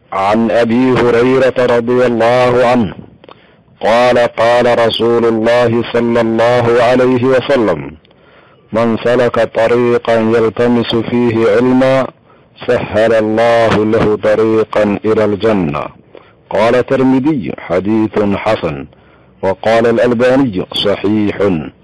عن ابي هريره رضي الله عنه قال قال رسول الله صلى الله عليه وسلم من سلك طريقا يلتمس فيه علما سهل الله له طريقا الى الجنه قال الترمذي حديث حسن وقال الالباني صحيح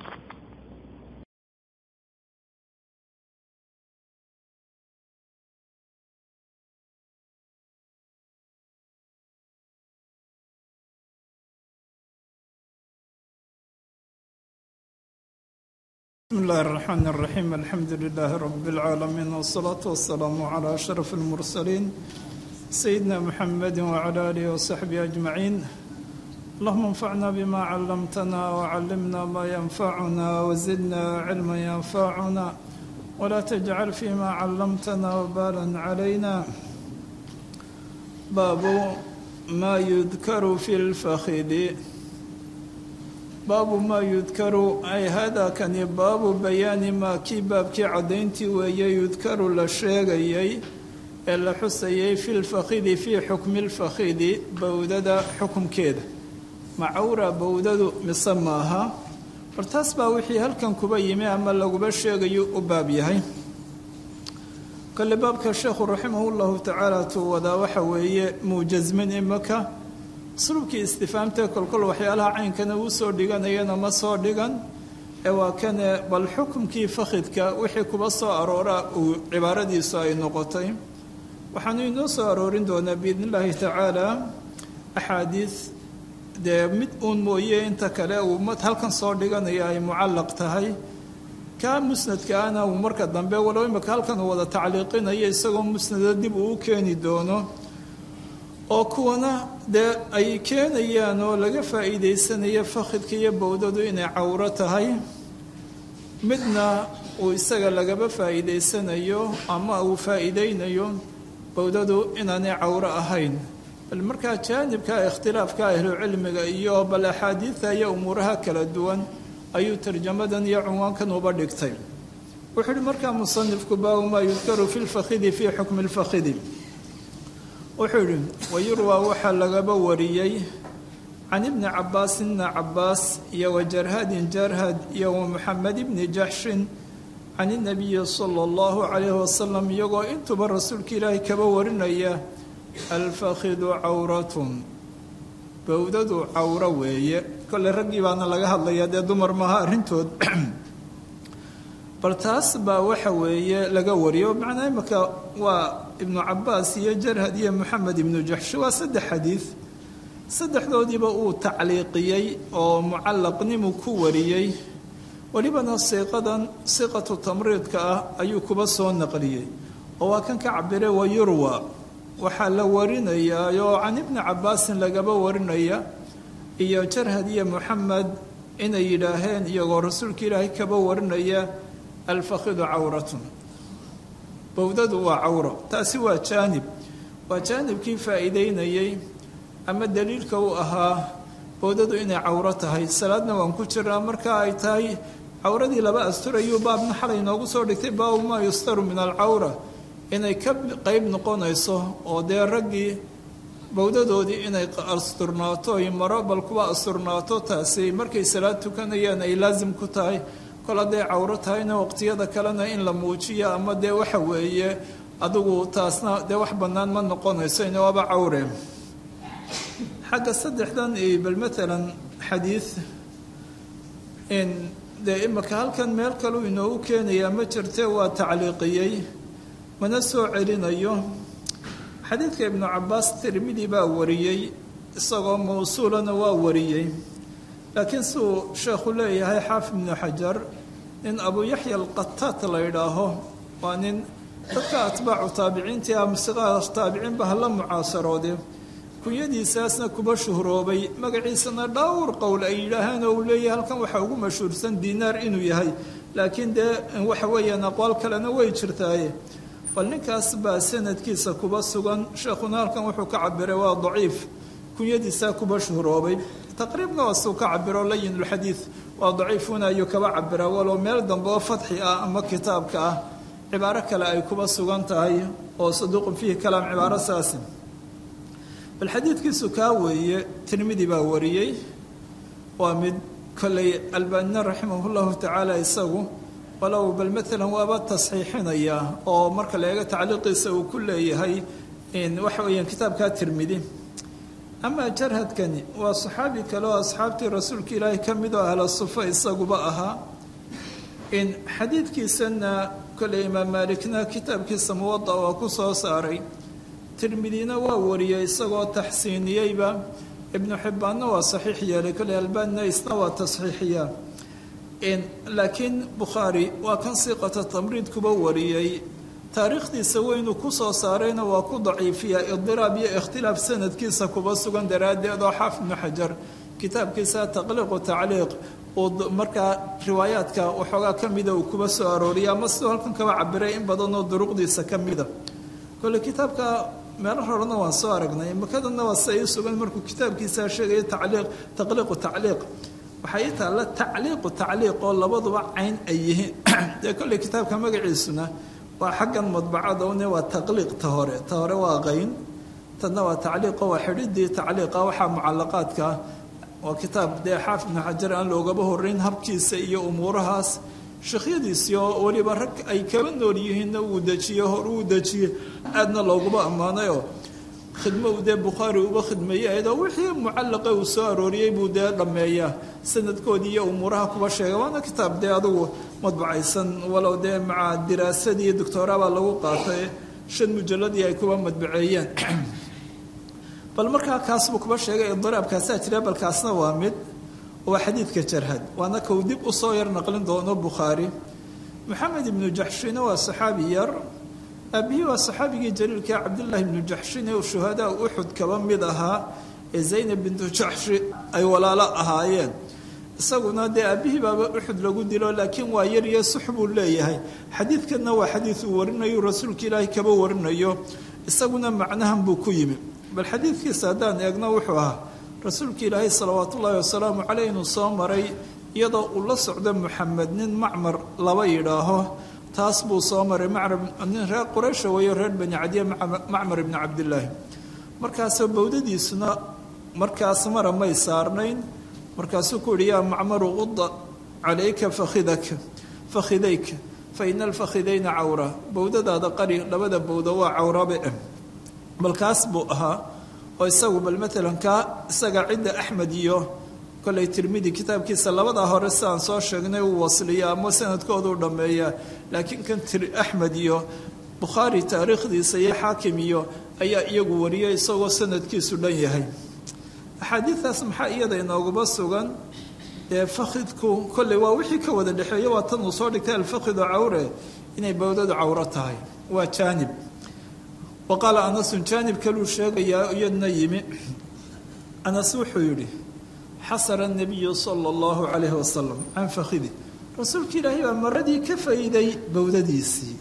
بسم الله الرحمن الرحيم الحمد لله رب العالمين والصلاة والسلام على أشرف المرسلين سيدنا محمد وعلى آله وصحبه أجمعين اللهم انفعنا بما علمتنا وعلمنا ما ينفعنا وزدنا علما ينفعنا ولا تجعل فيما علمتنا وبالا علينا باب ما يذكر في الفخذ baabu maa yudkaru ay haadaa kani baabu bayaani maa kii baabkii caddayntii weeye yudkaru la sheegayay ee la xusayay fi lfakhidi fii xukmi lfakhidi bowdada xukumkeeda macawra bowdadu mise maaha war taas baa wixii halkan kuba yimi ama laguba sheegayo u baab yahay kale baabka sheekhu raximahu llahu tacaala tuu wadaa waxa weeye muujasmin imaka usluubkii istifaamtee kolkol waxyaalaha caynkana uu soo dhiganayana ma soo dhigan ee waa kane bal xukumkii fakhidka wixii kuba soo aroora uu cibaaradiisu ay noqotay waxaanu inoo soo aroorin doonaa biidn illaahi tacaala axaadiis dee mid uun mooye inta kale uu mad halkan soo dhiganaya ay mucallaq tahay kaa musnadka ana uu marka dambe walow imaka halkan uu wada tacliiqinayo isagoo musnada dib uu u keeni doono oo kuwana dee ay keenayaan oo laga faa'iidaysanayo fakhidka iyo bowdadu inay cawro tahay midna uu isaga lagaba faa'iidaysanayo ama uu faa'iidaynayo bowdadu inaanay cawro ahayn bal markaa jaanibka ikhtilaafka ahlucilmiga iyo bal axaadiida iyo umuuraha kala duwan ayuu tarjamadan iyo cunwaankan uba dhigtay wuxuu uhi markaa musanifku baabu maa yudkaru fi lfakhidi fii xukmi lfakhidi wuxuu yidhi wayurwaa waxaa lagaba wariyey can ibni cabaas ibni cabaas iyo wa jarhadin jarhad iyo wa muxamed ibni jaxshin can inabiyi sala allahu calayhi wasalam iyagoo intuba rasuulka ilaahay kaba warinaya alfakhidu cawratun bowdadu cawro weeye kolley raggii baana laga hadlayaa dee dumar maaha arrintood bal taas baa waxa weeye laga wariyo macnaa imaka waa ibnu cabaas iyo jarhad iyo moxamed ibnu jaxshi waa saddex xadiid saddexdoodiiba uu tacliiqiyey oo mucallaqnimu ku wariyey welibana siiqadan siiqatu tamriidka ah ayuu kuba soo naqliyey oo waa kan ka cabire wa yurwa waxaa la warinayaa oo can ibni cabaasin lagaba warinaya iyo jarhad iyo moxamed inay yidhaaheen iyagoo rasuulka ilaahay kaba warinaya alfakhidu cawratun bowdadu waa cawro taasi waa jaanib waa jaanibkii faa'iideynayey ama daliilka u ahaa bowdadu inay cawro tahay salaadna waan ku jiraa marka ay tahay cawradii laba asturayuu baabna xalay noogu soo dhigtay baabu maa yustaru min alcawra inay ka qeyb noqonayso oo dee raggii bowdadoodii inay asturnaato ay maro bal kuwa asturnaato taasi markay salaad tukanayaan ay laasim ku tahay kol hadday cawro tahayna waqtiyada kalena in la muujiyo ama dee waxa weeye adigu taasna dee wax bannaan ma noqonayso in waaba cawre xagga saddexdan bal matalan xadiid in dee imaka halkan meel kaleu inoogu keenayaa ma jirte waa tacliiqiyey mana soo celinayo xadiidka ibnu cabaas tirmidi baa wariyey isagoo mawsuulana waa wariyey laakiin siuu sheekhu leeyahay xaafid ibnu xajar nin abu yaxya alqataat la yidhaaho waa nin dadka atbaacu taabiciintii ah masiqaha taabiciinba hala mucaasaroode kunyadiisaasna kuba shuhroobay magaciisana dhowr qowl ay yidhaaheen oo uu leeyahay halkan waxaa ugu mashhuursan diinaar inuu yahay laakiin dee waxa weeyaan aqwaal kalena way jirtaaye bal ninkaas baa sanadkiisa kuba sugan sheekhuna halkan wuxuu ka cabiray waa daciif kunyadiisaa kuba shuhroobay taqriibna waa suu ka cabiro layinulxadiid waa daciifuna ayuu kaba cabira walow meel dambe oo fadxi ah ama kitaabka ah cibaaro kale ay kuba sugan tahay oo saduuqun fiihi kalaam cibaaro saasi bal xadiidkiisu kaa weeye tirmidi baa wariyey waa mid kolley albaanina raximah llahu tacaala isagu walow bal maalan waaba tasxiixinaya oo marka la eego tacliiqiisa uu ku leeyahay waxa weeyaan kitaabkaa tirmidi amaa jarhadkani waa saxaabi kale oo asxaabtii rasuulka ilaahay ka mid oo ahla sufa isaguba ahaa in xadiidkiisana kolley imaam maalikna kitaabkiisa muwada waa ku soo saaray tirmidina waa wariyey isagoo taxsiiniyeyba ibnu xibbaanna waa saxiix yeelay kolley albaanina isna waa tasxiixiyaa laakiin bukhaari waa kan siiqata tamriidkuba wariyey taariikhdiisa weynu ku soo saarayna waa ku daciifiyaa idiraab iyo ikhtilaaf sanadkiisa kuba sugan daraaddeed oo xaafid ibnu xajar kitaabkiisa taqliiqu tacliiq uu markaa riwaayaadka waxoogaa ka mida uu kuba soo arooriya ama sidoo halkan kaba cabiray in badanoo duruqdiisa ka mida kole kitaabka meelo horena waan soo aragnay makadana waa sia ii sugan markuu kitaabkiisa sheegaya tacliiq taqliiqu tacliiq waxaa ii taalla tacliiqu tacliiq oo labaduba cayn ay yihiin dee kolley kitaabka magaciisuna waa xaggan madbacada une waa taqliiq ta hore ta hore waa qayn tanna waa tacliiqo waa xidhidii tacliiqa waxaa mucalaqaadka waa kitaab dee xaafid ibnu xajar aan loogaba horeyn habkiisa iyo umuurahaas sheekhyadiisii oo weliba rag ay kaba nool yihiinna uu dejiyo hor uu dejiyey aadna looguba ammaanayoo khidmo uu dee bukhaari uba khidmeeyey ayadoo wixii mucallaqa uu soo arooriyey buu dee dhammeeyaa sanadkoodii iyo umuuraha kuba sheega waana kitaab dee adugu madbacaysan walow dee maca diraasadii doctoora baa lagu qaatay shan mujalladii ay kuba madbaceeyeen bal markaa kaasbuu kuba sheegay idiraabkaasaa jira balkaasna waa mid waa xadiidka jarhad waana kau dib usoo yar naqlin doono bukhaari maxamed ibnu jaxshina waa saxaabi yar aabihii waa saxaabigii jaliilka cabdillaahi ibnu jaxshin ee shuhadaa uxud kaba mid ahaa ee zaynab bintu jaxshi ay walaalo ahaayeen isaguna dee aabihii baaba uxud lagu dilo laakiin waa yar iyo sux buu leeyahay xadiidkanna waa xadiid uu warinayo rasuulka ilaahay kaba warinayo isaguna macnahan buu ku yimi bal xadiidkiisa haddaan eegno wuxuu ahaa rasuulka ilaahay salawaat ullaahi wasalaamu caleyh inuu soo maray iyadoo uu la socdo muxamed nin macmar laba yidhaaho taas buu soo maray nin reer quraysha weeyo reer bani cadiya macmar ibni cabdillaahi markaasoo bowdadiisuna markaas mara may saarnayn markaasuu ku yihi yaa macmaru quda calayka fakhidaka fakhidayka fa ina alfakhidayna cawra bowdadaada qari labada bowda waa cawrabe balkaas buu ahaa oo isagu bal maalan kaa isaga cidda axmed iyo kolley tirmidi kitaabkiisa labadaa hore sidaan soo sheegnay uu wasliya ama sanadkooduu dhammeeyaa laakiin kan axmed iyo bukhaari taariikhdiisa iyo xaakim iyo ayaa iyagu wariyay isagoo sanadkiisu dhan yahay axaadiidaas maxaa iyada inooguma sugan dee fakhidku kolley waa wixii ka wada dhexeeya waa tan uu soo dhigtay alfakhidu cawre inay bowdadu cawro tahay waa jaanib wa qaala anasun jaanib kaluu sheegayaa iyadna yimi anas wuxuu yidhi xasara nabiyu sala allahu calayhi wasalam can fakhidi rasuulka ilaahay baa maradii ka fayday bowdadiisii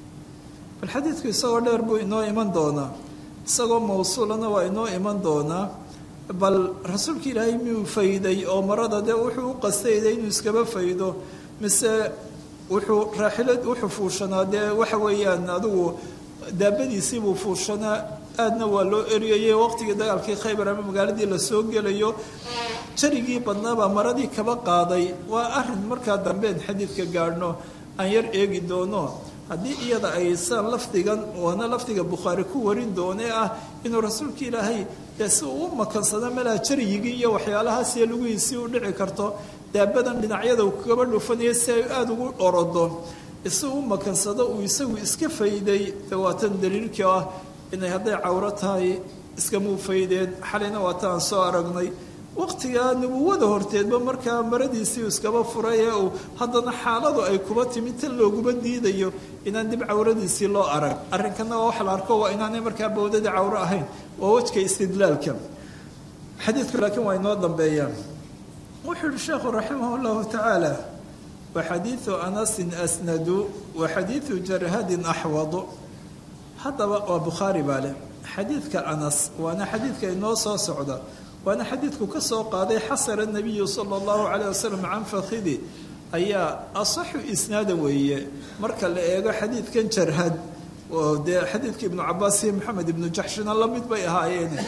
bal xadiidku isagoo dheer buu inoo iman doonaa isagoo mawsuulana waa inoo iman doonaa bal rasuulka ilaahay miyuu fayday oo marada dee wuxuu u qastayday inuu iskaba faydo mise wuxuu raaxilad wuxuu fuushanaa dee waxa weeyaan adigu daabadiisii buu fuushanaa aadna waa loo eriyayey waqtigii dagaalkii khaybar ama magaaladii lasoo gelayo jarigii badnaabaa maradii kaba qaaday waa arin markaa dambeen xadiidka gaadhno aan yar eegi doono haddii iyada ay saan lafdigan waana lafdiga bukhaari ku warin doonee ah inuu rasuulka ilaahay dee si uu u makansado melaa jarigigii iyo waxyaalahaasiyo lugihiisii u dhici karto daabadan dhinacyada uu kaba dhufanaya si ay aada ugu orodo si u makansado uu isagu iska fayday waatan daliilkii ah inay hadday cawro tahay iskamuu faydeen xalayna waataan soo aragnay waqtigaa nubuwada horteedba markaa maradiisii iskaba furay ee uu haddana xaaladu ay kuba timi tan looguma diidayo inaan dib cawradiisii loo arag arrinkana waa wax la arko waa inaanay markaa bowdadii cawro ahayn waa wejka istidlaalka xadiidku laakiin waa inoo dambeeyaan wuxuu yihi sheekhu raximah llahu tacaala waxadiidu anasin asnadu wa xadiidu jarhadin axwadu haddaba waa bukhaari baa leh xadiidka anas waana xadiidka inoo soo socda waana xadiidku ka soo qaaday xasara nabiyu sala allahu calayh wasalam can fakhidi ayaa asaxu isnaada weeye marka la eego xadiidkan jarhad oo dee xadiidka ibnu cabaas iyo maxamed ibnu jaxshina la mid bay ahaayeene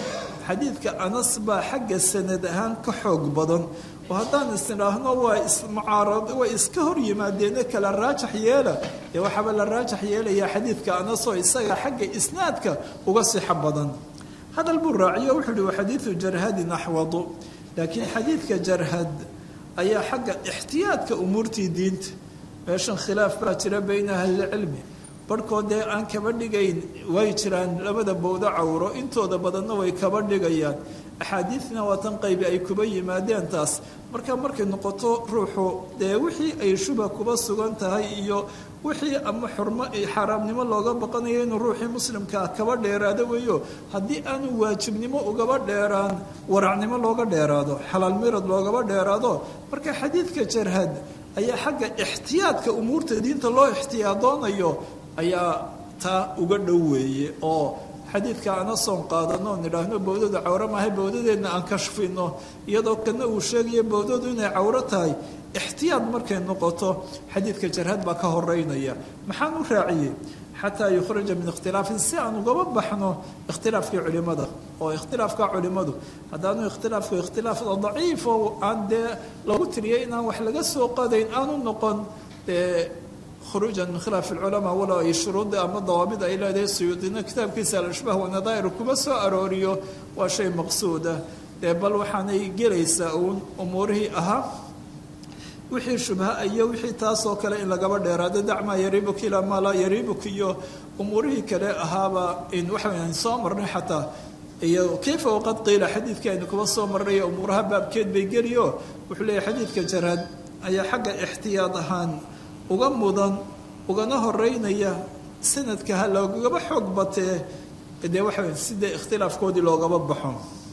xadiidka anas baa xagga sanad ahaan ka xoog badan oo haddaan isnidhaahno waa ismucaarad way iska hor yimaadeene kala raajax yeela dee waxaaba la raajax yeelayaa xadiidka anas oo isaga xagga isnaadka uga sixo badan hadal buu raaciyo wuxuu uhi wa xadiidu jarhadin axwadu laakiin xadiidka jarhad ayaa xagga ixtiyaadka umuurtii diinta meeshan khilaaf baa jira bayna ahlilcilmi barhkood dee aan kaba dhigayn way jiraan labada bowdo cawro intooda badanna way kaba dhigayaan axaadiidna waa tan qaybi ay kuba yimaadeen taas marka markay noqoto ruuxu dee wixii ay shuba kuba sugan tahay iyo wixii ama xurmo xaaraamnimo looga baqanayo inuu ruuxii muslimkaa kaba dheeraado weeyo haddii aanu waajibnimo ugaba dheeraan waracnimo looga dheeraado xalaal mirad loogaba dheeraado marka xadiidka jarhad ayaa xagga ixtiyaadka umuurta diinta loo ixtiyaadoonayo ayaa taa uga dhow weeye oo xadiidka anasoon qaadano nidhaahno bowdada cawro maahay bowdadeedna aan kashfino iyadoo kana uu sheegayo bowdadu inay cawro tahay ixtiyaad markay noqoto xadiidka jarhad baa ka horeynaya maxaan u raaciyey xataa yukhraja min ikhtilaafin si aan ugaba baxno ikhtilaafkii culimada oo ikhtilaafka culimadu haddaanu ikhtilaafku ikhtilaaf daciif oo aan dee lagu tiriyay inaan wax laga soo qadayn aanu noqon dee khuruujan min khilaaf alculamaa walow ay shuruudda ama dawaabid ay leedahay suyuudina kitaabkiisa al-ashbaah wanadaa'ir kuma soo arooriyo waa shay maqsuuda dee bal waxaanay gelaysaa uun umuurihii ahaa wixii shubha iyo wixii taasoo kale in lagaba dheeraado dacmaa yariibuka ilaa maa laa yariibuka iyo umuurihii kale ahaaba in waxaan soo marnay xataa iyo kayfa waqad qiila xadiidkii aynu kuba soo marnay umuuraha baabkeed bay geliyo wuxuu leeyahy xadiidka jaraad ayaa xagga ixtiyaad ahaan uga mudan ugana horeynaya sanadka ha loogaba xoog batee dee waxa sidee ikhtilaafkoodii loogaba baxo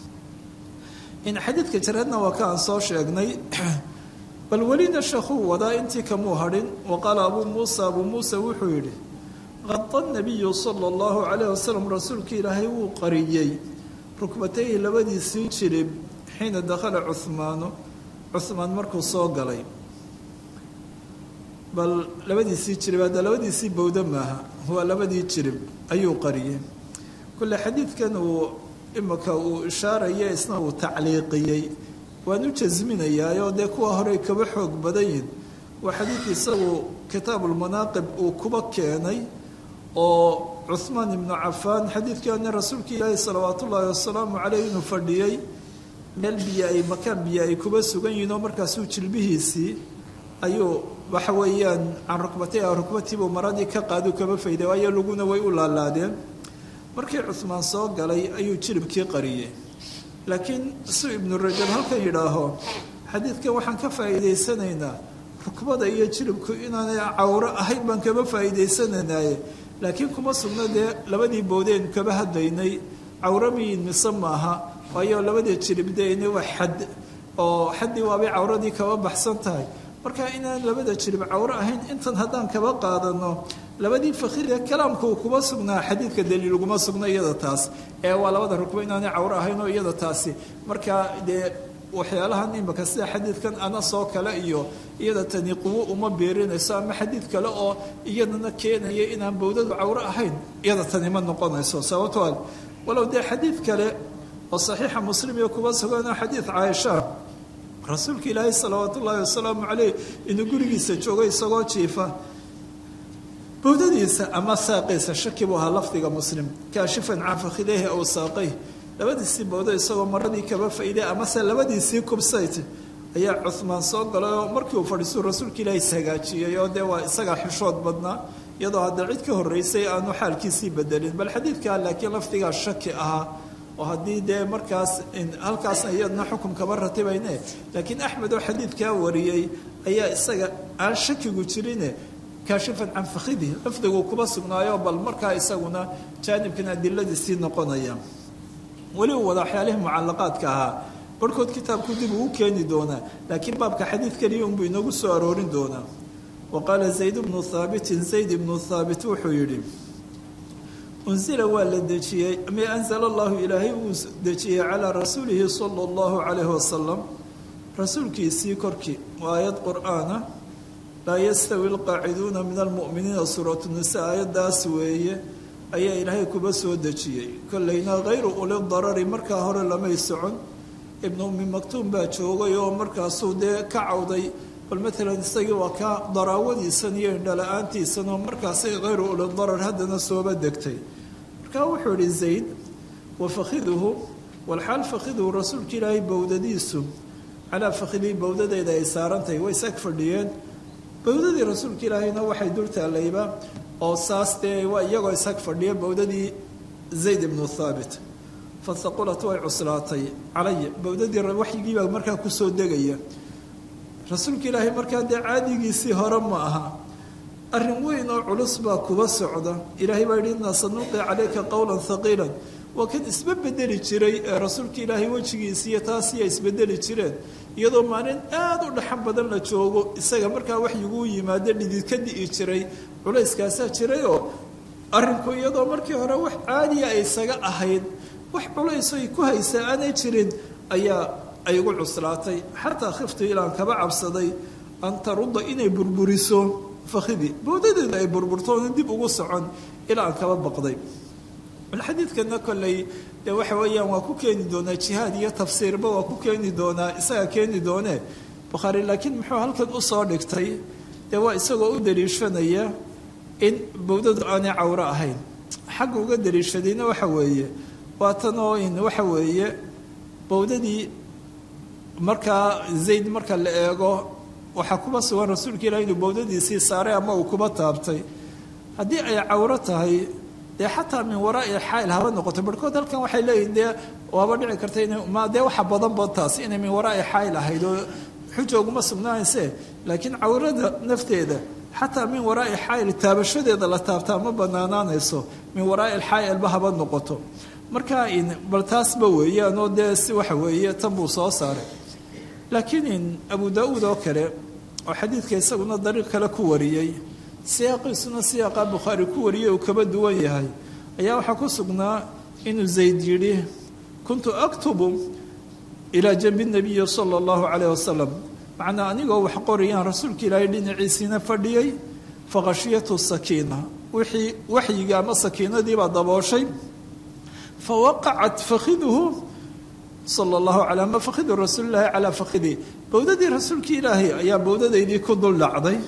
in xadiidka jaraadna waa ka aan soo sheegnay bal welina sheekhuu wadaa intii kamuu hadhin wa qaala abuu muusa abuu muusa wuxuu yidhi qada nabiyu sala allahu calayh wasalam rasuulka ilaahay wuu qariyey rukbatayhi labadiisii jirib xiina dakhala cuhmaanu cuhmaan markuu soo galay bal labadiisii jirib hadda labadiisii bowda maaha waa labadii jirib ayuu qariyey kule xadiidkan uu imika uu ishaaraya isna uu tacliiqiyey waan u jasminayaayoo dee kuwa horey kaba xoog badan yihin waa xadiidka isagu kitaabulmanaaqib uu kuba keenay oo cuhmaan ibnu cafaan xadiidkaana rasuulka ilaahi salawaat ullaahi wasalaamu caleyh inuu fadhiyey meel biyo ay makaan biyo ay kuba sugan yihin oo markaasuu jilbihiisii ayuu waxa weeyaan can rukbatay rukbatiibuu maradii ka qaadu kaba fayday waayo laguna way u laalaadeen markii cuhmaan soo galay ayuu jilibkii qariyey laakiin su ibnu rajab halkan yidhaaho xadiidkan waxaan ka faa'iidaysanaynaa rukbada iyo jilibku inaanay cawro ahayn baan kaba faa'iidaysanaynaye laakiin kuma sugna dee labadii boodeen kaba hadlaynay cawro miyin mise maaha waayo labadii jilib deena waa xad oo xaddii waabay cawradii kaba baxsan tahay marka inaan labada jilib cawro ahayn intan haddaan kaba qaadano labadii fakhiiree kalaamka uu kuma sugnaa xadiidka daliil uguma sugna iyada taas ee waa labada rukbo inaanay cawro ahayn oo iyada taasi marka dee waxyaalahan imika sida xadiidkan anasoo kale iyo iyada tani quwo uma beerinayso ama xadiid kale oo iyadana keenaya inaan bowdadu cawro ahayn iyada tani ma noqonayso sababtoo walow dee xadiid kale oo saxiixa muslim iyo kuba sugan xadiid caaisha rasuulka ilaahay salawaat ullaahi wasalaamu caleyh inuu gurigiisa joogo isagoo jiifa bowdadiisa ama saaqiisa shaki buu ahaa lafdiga muslim kaashifan can fakhideehi aw saaqay labadiisii bowdo isagoo maradii kaba fayday amase labadiisii kubsayt ayaa cuhmaan soo galay oo markii uu fadhiisuu rasuulka ilaahay ishagaajiyey oo dee waa isagaa xishood badnaa iyadoo hadda cid ka horreysay aanu xaalkiisii bedelin bal xadiidkaa laakiin lafdigaa shaki ahaa oo haddii dee markaas halkaasna iyadna xukum kaba ratibayne laakiin axmed oo xadiidkaa wariyey ayaa isaga aan shakigu jirine kaashifan can fakhidi lafdiguu kuba sugnaayo bal markaa isaguna jaanibkan adiladiisii noqonaya weli uu wada waxyaalihii mucalaqaadka ahaa barhkood kitaabku dib uu keeni doonaa laakiin baabka xadiid keliya unbuu inoogu soo aroorin doonaa wa qaala zayd bnu haabitin zayd ibnu haabit wuxuu yidhi unsila waa la dejiyey mi anzala allahu ilaahay uu dejiyey calaa rasuulihi sala allahu calayhi wasalam rasuulkiisii korkii waa aayad qur-aana laa yastawi alqaaciduuna min almu'miniina suuratu nisa aayaddaas weeye ayaa ilaahay kuba soo dejiyey kollayna hayru uli darari markaa hore lamay socon ibnu ummi maktuum baa joogay oo markaasuu dee ka cawday bal maalan isagii waa ka daraawadiisan iyo indhala-aantiisan oo markaasay hayru uli darar haddana sooba degtay markaa wuxuu idhi zayd wa fakhiduhu walxaal fakhiduhu rasuulka ilaahay bowdadiisu calaa fakhidii bowdadeeda ay saarantahay way sag fadhiyeen bowdadii rasuulka ilaahayna waxay dul taalayba oo saas dee waa iyagoo isag fadhiya bowdadii zayd ibnu thaabit fahaqulat way cuslaatay calaya bowdadii waxyigiibaa markaa kusoo degaya rasuulka ilaahay markaa dee caadigiisii hore ma aha arrin weyn oo culus baa kuba socda ilaahay baa yidhi innaa sanuqi calayka qowlan haqiilan waa kan isba bedeli jiray ee rasuulka ilaahay wejigiisiiyo taasiya isbedeli jireen iyadoo maalin aada u dhaxan badan la joogo isaga markaa waxyiguu yimaado dhidid ka di'i jiray culayskaasaa jirayoo arrinku iyadoo markii hore wax caadiya ay isaga ahayd wax culaysoy ku haysaa aanay jirin ayaa ay ugu cuslaatay xataa khiftu ilaan kaba cabsaday an tarudda inay burburiso fakhidii bowdadeeda ay burburtoona dib ugu socon ilaa aan kaba baqday xadiidkana kolley dee waxa weeyaan waa ku keeni doonaa jihaad iyo tafsiirba waa ku keeni doonaa isaga keeni doonee bukhaari laakiin muxuu halkan usoo dhigtay dee waa isagoo u daliishanaya in bowdadu aanay cawro ahayn xagga uga daliishadayna waxa weeye waa tan oo in waxa weeye bowdadii markaa zayd marka la eego waxaa kuba sugan rasuulka ilahi inuu bowdadiisii saaray ama uu kuba taabtay haddii ay cawro tahay dee xataa min waraai xaayil haba noqoto barhkood halkan waxay leeyihin dee waaba dhici karta in ma dee waxa badanba taas inay min waraai xaayil ahayd oo xuja uguma sugnaanayse laakiin cawrada nafteeda xataa min waraai xaayil taabashadeeda la taabtaa ma banaanaanayso min waraai xaayilba haba noqoto marka bal taasba weeyaan oo dee si waxa weeye tan buu soo saaray laakiin abu daa-uud oo kale oo xadiidka isaguna dariiq kale ku wariyey siyaaqiisuna siyaaqa bukhaari ku wariyey uu kaba duwan yahay ayaa waxaa ku sugnaa inuu zayd yidhi kuntu aktubu ilaa janbi nabiyi sala allahu calayh wasalam macnaa anigoo wax qorayaan rasuulka ilaahay dhinaciisiina fadhiyey faqashiyatu sakiina wixii waxyiga ama sakiinadiibaa dabooshay fawaqacat fakhiduhu sala allahu calaa ma fakhidu rasuulilaahi calaa fakhidii bowdadii rasuulkii ilaahay ayaa bowdadaydii ku dul dhacday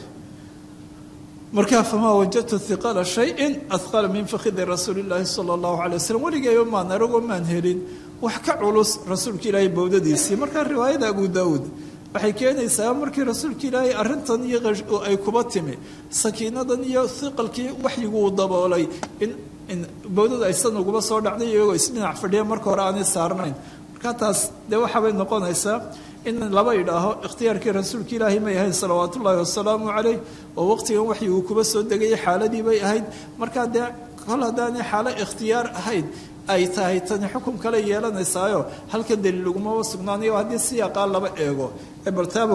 markaa famaa wajadtu hiqala shayin ahqala min fakhidi rasuuli illaahi sala allahu calay wasalam weligeeba maan aragoo maan helin wax ka culus rasuulka ilaahay bowdadiisii markaa riwaayada abu daawuud waxay keenaysaa markii rasuulka ilaahay arrintan iyo ay kuba timi sakiinadan iyo hiqalkii waxyiguu daboolay in bowdada aysan uguba soo dhacday iyagoo isdhinac fadhiya marka hore aanay saarnayn markaa taas dee waxaabay noqonaysaa in laba idhaaho ikhtiyaarkii rasuulka ilaahay may ahayd salawaatu ullaahi wasalaamu caleyh oo waqtigan waxyi uu kuba soo degayay xaaladii bay ahayd markaa dee kol haddaanay xaalo ikhtiyaar ahayd ay tahay tani xukun kale yeelanaysaayo halkan daliil lagumaba sugnaanayo haddii siyaaqaa laba eego ee baltaaba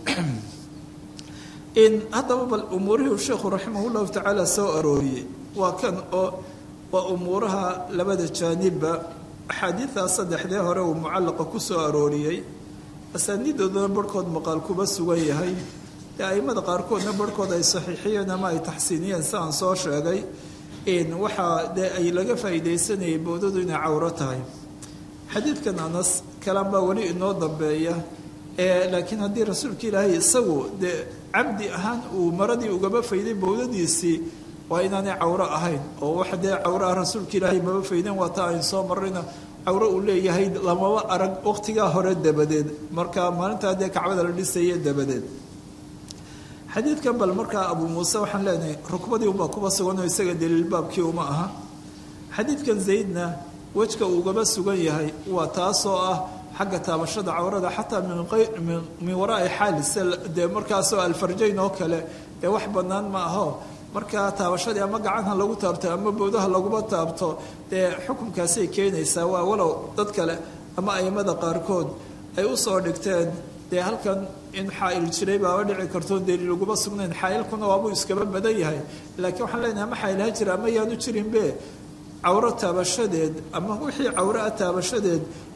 in haddaba bal umuurihii sheekhu raximah llahu tacaala soo arooriyey waa kan oo waa umuuraha labada jaanibba axaadiidaa saddexdee hore uu mucallaqa ku soo arooriyey asaaniidoodana barhkood maqaal kuba sugan yahay dee aimada qaarkoodna barhkood ay saxiixiyeen ama ay taxsiiniyeen si aan soo sheegay in waxaa dee ay laga faa'iidaysanayay bowdadu inay cawro tahay xadiidkan anas kalaan baa weli inoo dambeeya ee laakiin haddii rasuulka ilaahay isagu dee cabdi ahaan uu maradii ugaba fayday bowdadiisii waa inaanay cawro ahayn oo wax dee cawraha rasuulka ilaahay maba faydeen waa taa ayn soo marrayna cawro uu leeyahay lamaba arag waqtigaa hore dabadeed marka maalintaa dee kacbada la dhisaya dabadeed xadiidkan bal markaa abuu muuse waxaan leenahay rukbadii unbaa kuba suganoo isaga daliil baabkii uma aha xadiidkan zaydna wejka uugaba sugan yahay waa taasoo ah xagga taabashada cawrada xataa min waraai xaalis dee markaasoo alfarjayn oo kale dee wax bannaan ma aho markaa taabashadii ama gacanha lagu taabto ama bowdaha laguma taabto dee xukunkaasay keenaysaa waa walow dad kale ama aimada qaarkood ay u soo dhigteen dee halkan in xaail jiray baaba dhici karto daliil laguma sugnayn xaailkuna waabuu iskaba badan yahay laakiin waxaan leenahay ama xaailha jira ama yaanu jirinbe cawro taabashadeed ama wixii cawro ah taabashadeed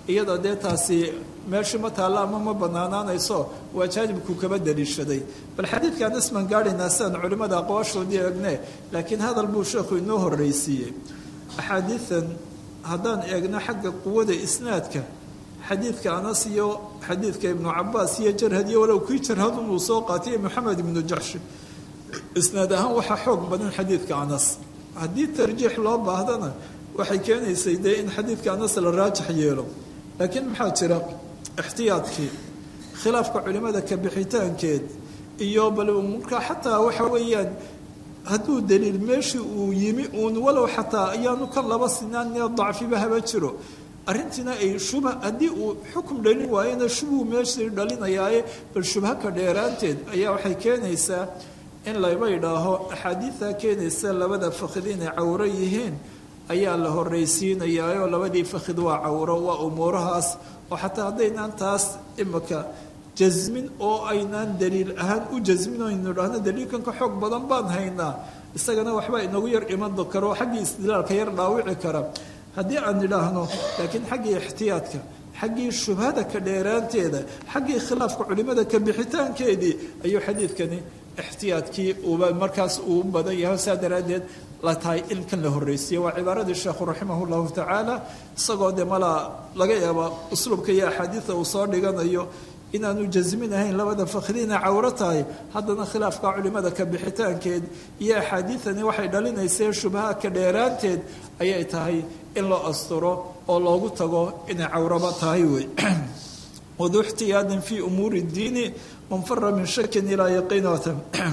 iyadoo dee taasi meeshii ma taalla ama ma banaanaanayso waa jaanibku kaba daliishaday bal xadiidkan isman gaadhaynaa sidaan culimmada aqwaashoodii eegne laakiin hadal buu sheekhu inoo horreysiiyey axaadiidan haddaan eegno xagga quwada isnaadka xadiidka anas iyo xadiidka ibnu cabaas iyo jarhad iyo walow kii jarhad unuu soo qaatay moxamed ibnu jaxshi isnaad ahaan waxaa xoog badan xadiidka anas haddii tarjiix loo baahdana waxay keenaysay dee in xadiidka anas la raajix yeelo laakiin maxaa jira ixtiyaadkii khilaafka culimada ka bixitaankeed iyo bal markaa xataa waxa weeyaan hadduu daliil meeshii uu yimi uun walow xataa ayaanu kan laba sinaan dacfiba haba jiro arrintiina ay shubha haddii uu xukum dhalin waayena shubhuu meeshii dhalinayaaye bal shubha ka dheeraanteed ayaa waxay keenaysaa in layba idhaaho axaadiidtaa keenaysa labada fakhid inay cawro yihiin ayaa la horraysiinayaayoo labadii fakhid waa cawro waa umuurahaas oo xataa haddaynaan taas imika jasmin oo aynaan daliil ahaan u jasmin o aynu idhaahno daliilkan ka xoog badan baan haynaa isagana waxba inagu yar iman karo xaggii istidlaalka yar dhaawici kara haddii aan idhaahno laakiin xaggii ixtiyaadka xaggii shubhada ka dheeraanteeda xaggii khilaafka culimada ka bixitaankeedii ayuu xadiidkani ixtiyaadkii uuba markaas uu badan yahay saa daraaddeed la tahay in kan la horreysiiye waa cibaaradii sheekhu raximah llahu tacaala isagoo dee malaa laga yaaba usluubka iyo axaadiida uu soo dhiganayo inaanu jasmin ahayn labada fakhriina cawro tahay haddana khilaafka culimada ka bixitaankeed iyo axaadiidani waxay dhalinaysee shubhaha ka dheeraanteed ayay tahay in loo asturo oo loogu tago inay cawroba tahay wey wadu ixtiyaadin fii umuuri اdiini man fara min shakin ilaa yaqiinata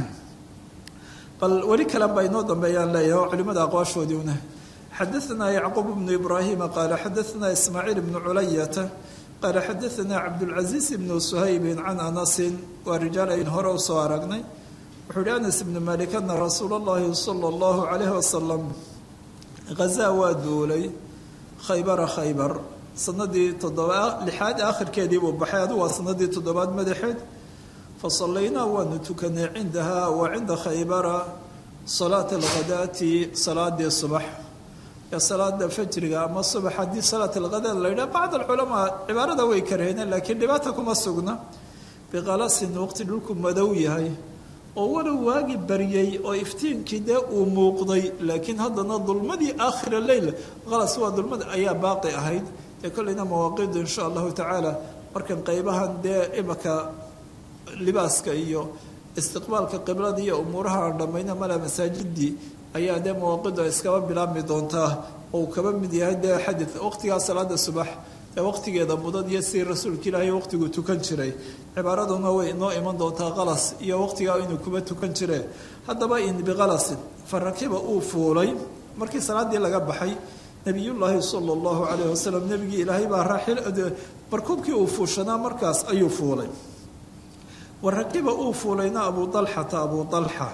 bal weli kale baa inoo dambeeyaan leeyahay oo culimada aqwaashoodii una xadaثna yacquub bnu ibraahima qaala xadaثna ismaaciil bnu culayata qaala xadaثna cabdاlcaزiiz bnu suhaybi can anasin waa rijaal ayn hore u soo aragnay wuxuu yihi anas ibnu malik ana rasuula اllahi salى اllahu عalayh wasalam hazaa waa duulay khaybara khaybar sanadii toddoba lixaad aakhirkeedii buu baxay adigu waa sanadii toddobaad madaxeed fasallaynaa waanu tukanay cindaha wa cinda khaybara salaata alghadaati salaadii subax ee salaada fajriga ama subax haddii salaat alghadaat la yidhaha bacd alculamaa cibaarada way karheeneen laakiin dhibaata kuma sugna biqalasin waqti dhulku madow yahay oo walow waagi baryay oo iftiinkii dee uu muuqday laakiin haddana dulmadii aakhira leyl qalas waa dulmada ayaa baaqi ahayd dee kolleyna mawaaqidu insha allahu tacaala markan qeybahan dee imaka libaaska iyo istiqbaalka qiblada iyo umuuraha aan dhammayna mala masaajidii ayaa dee mawaaqidu ay iskaba bilaabmi doontaa oo uu kaba mid yahay dee xadid waqtigaa salaada subax ee waqtigeeda mudan iyo si rasuulka ilaahay waqtigu tukan jiray cibaaraduna way inoo iman doontaa qalas iyo waqtigaa inuu kuba tukan jire haddaba in biqalasin farakiba uu fuulay markii salaadii laga baxay nabiyullaahi sala allahu calayh wasalam nebigii ilaahay baa raaxil markuubkii uu fuushanaa markaas ayuu fuulay warakiba uu fuulayna abu dalxata abu dalxa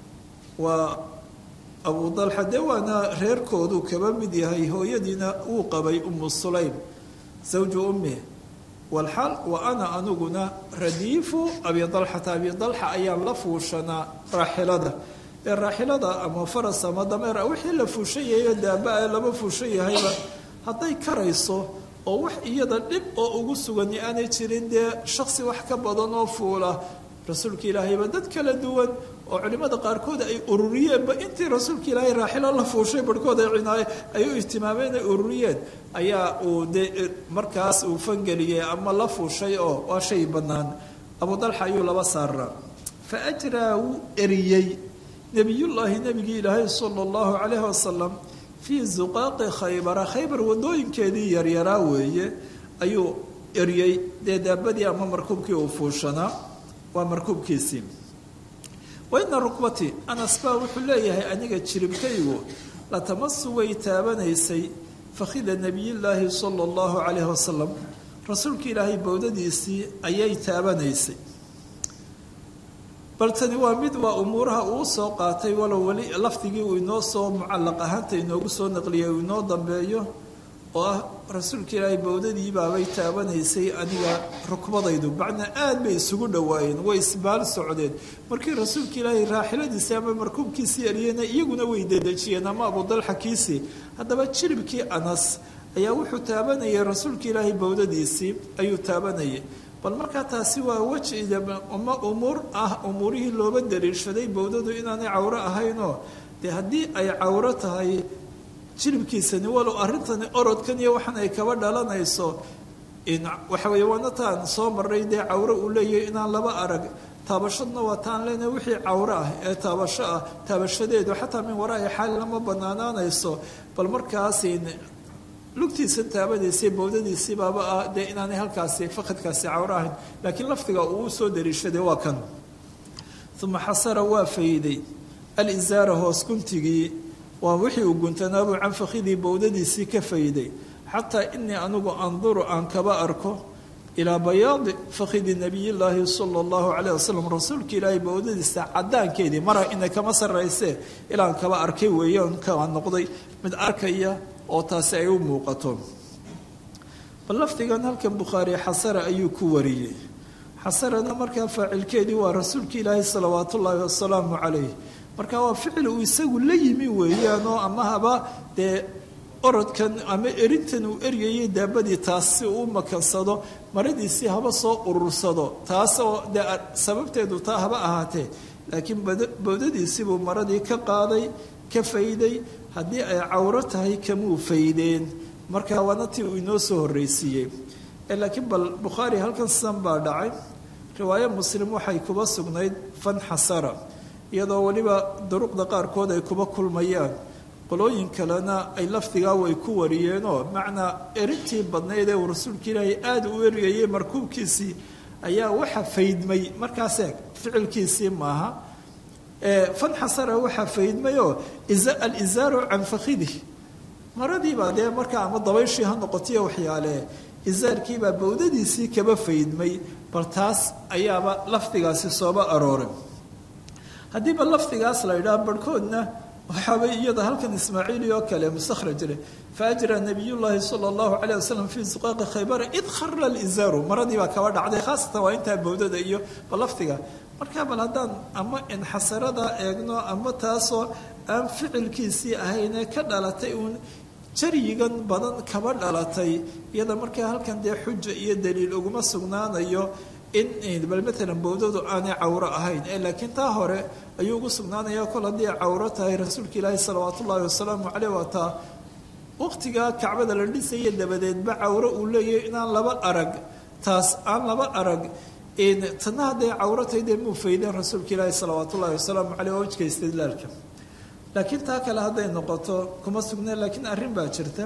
waa abu dalxa dee waana reerkoodu kaba mid yahay hooyadiina uu qabay umu sulaym zawju ummi walxaal wa ana aniguna radiifu abi dalxata abi dalxa ayaan la fuushanaa raaxilada ee raaxilada ama faras ama dameer wixii la fuushan yahayo daaba lama fuushan yahayba hadday karayso oo wax iyada dhib oo ugu sugani aanay jirin dee shaksi wax ka badan oo fuula rasuulka ilaahayba dad kala duwan oo culimmada qaarkood ay ururiyeenba intii rasuulka ilaahay raaxilo la fuushay barhkood ay cinaaye ay u ihtimaameen ay ururiyeen ayaa uu de markaas uu fangeliyey ama la fuushay oo waa shay bannaan abu dalxa ayuu laba saaraa fa ajraa wuu eriyey nebiyullaahi nebigii ilaahay sala allahu calayhi wasalam fii zuqaaqi khaybara khaybar wadooyinkeedii yaryaraa weeye ayuu eriyey dee daabadii ama markuubkii uu fuushanaa waa markuubkiisii waina rukbatii anas baa wuxuu leeyahay aniga jiribkaygu latamasu way taabanaysay fakhida nebiyillaahi sala allahu calayhi wasalam rasuulka ilaahay bowdadiisii ayay taabanaysay bal tani waa mid waa umuuraha uu soo qaatay walow weli lafdigii uu inoo soo mucallaq ahaanta inoogu soo naqliyay uu inoo dambeeyo oo ah rasuulka ilaahay bowdadii baabay taabanaysay aniga rukbadaydu macnaa aad bay isugu dhowaayeen way isbaal socdeen markii rasuulka ilaahay raaxiladiisii ama markuubkiisii eriyeyna iyaguna way dedejiyeen ama abudalxa kiisii haddaba jiribkii anas ayaa wuxuu taabanayay rasuulka ilaahay bowdadiisii ayuu taabanayay bal markaa taasi waa weji ma umuur ah umuurihii looba daliishaday bowdadu inaanay cawro ahaynoo dee haddii ay cawro tahay jilibkiisani walow arrintani orodkan iyo waxan ay kaba dhalanayso waxa weeye waana taan soo maray dee cawro uu leeyahay inaan laba arag taabashadna waa taan leenahay wixii cawro ah ee taabasho ah taabashadeedu xataa min waraa'i xaali lama banaanaanayso bal markaasi lugtiisan taabanaysay bowdadiisii baaba ah dee inaanay halkaasi fakadkaasi cawro ahayn laakiin lafdiga uu u soo dariishaday waa kan uma xasara waa fayday alizaara hoos guntigii waa wixii uu guntanaabuu can fakhidii bowdadiisii ka fayday xataa inii anigu anduru aan kaba arko ilaa bayaadi fakhidi nabiyillaahi sala allahu calayh wasalam rasuulka ilaahay bowdadiisa cadaankeedii mara inay kama sarraysee ilaan kaba arkay weeyaan kaa noqday mid arkaya oo taasi ay u muuqato bal lafdigan halkan bukhaari xasara ayuu ku wariyey xasarana markaa faacilkeedii waa rasuulka ilaahay salawaatu ullaahi wasalaamu calayh marka waa ficil uu isagu la yimi weeyaanoo ama haba dee orodkan ama erintan uu eryayay daabadii taas si uu makansado maradiisii haba soo urursado taasoo dee sababteedu taa haba ahaatee laakiin bowdadiisiibuu maradii ka qaaday ka fayday haddii ay cawro tahay kamuu faydeen marka waana tii uu inoo soo horreysiiyey laakiin bal bukhaari halkan sidan baa dhacay riwaayo muslim waxay kuba sugnayd fan xasara iyadoo weliba duruqda qaarkood ay kuba kulmayaan qolooyin kalena ay lafdigaa way ku wariyeenoo macnaa erintii badnayd ee uu rasuulka ilaahay aada u eriyayay markuubkiisii ayaa waxa faydmay markaas eeg ficilkiisii maaha fan xasara waxaa faydmayoo alizaaru can fakhidih maradiibaa dee markaa ama dabayshii ha noqotiyo waxyaale izaarkiibaa bowdadiisii kaba faydmay bal taas ayaaba lafdigaasi sooba arooray haddiiba lafdigaas la idhaha barhkoodna waxaaba iyada halkan ismaaciili oo kale mustakhraj leh faajra nabiyullaahi sala allahu calayh wasalam fii suqaaqi khaybara id khara alizaaru maradii baa kaba dhacday khaasatan waa intaa bowdada iyo ba lafdiga markaa bal haddaan ama inxasarada eegno ama taasoo aan ficilkiisii ahaynee ka dhalatay uun jaryigan badan kaba dhalatay iyada markaa halkan dee xuja iyo daliil uguma sugnaanayo in bal maalan bowdadu aanay cawro ahayn ee laakiin taa hore ayuu ugu sugnaanaya kol haddii cawro tahay rasuulka ilaahi salawaat ullaahi wasalaamu caleyh waa taa waqtigaa kacbada la dhisaya dabadeedba cawro uu leeyahay inaan laba arag taas aan laba arag tana hadday cawro tahay dee muu faydeen rasuulka ilaahi salawaat ullahi wasalaamu caleyh oo wajka istidlaalka laakiin taa kale hadday noqoto kuma sugneen laakiin arrin baa jirta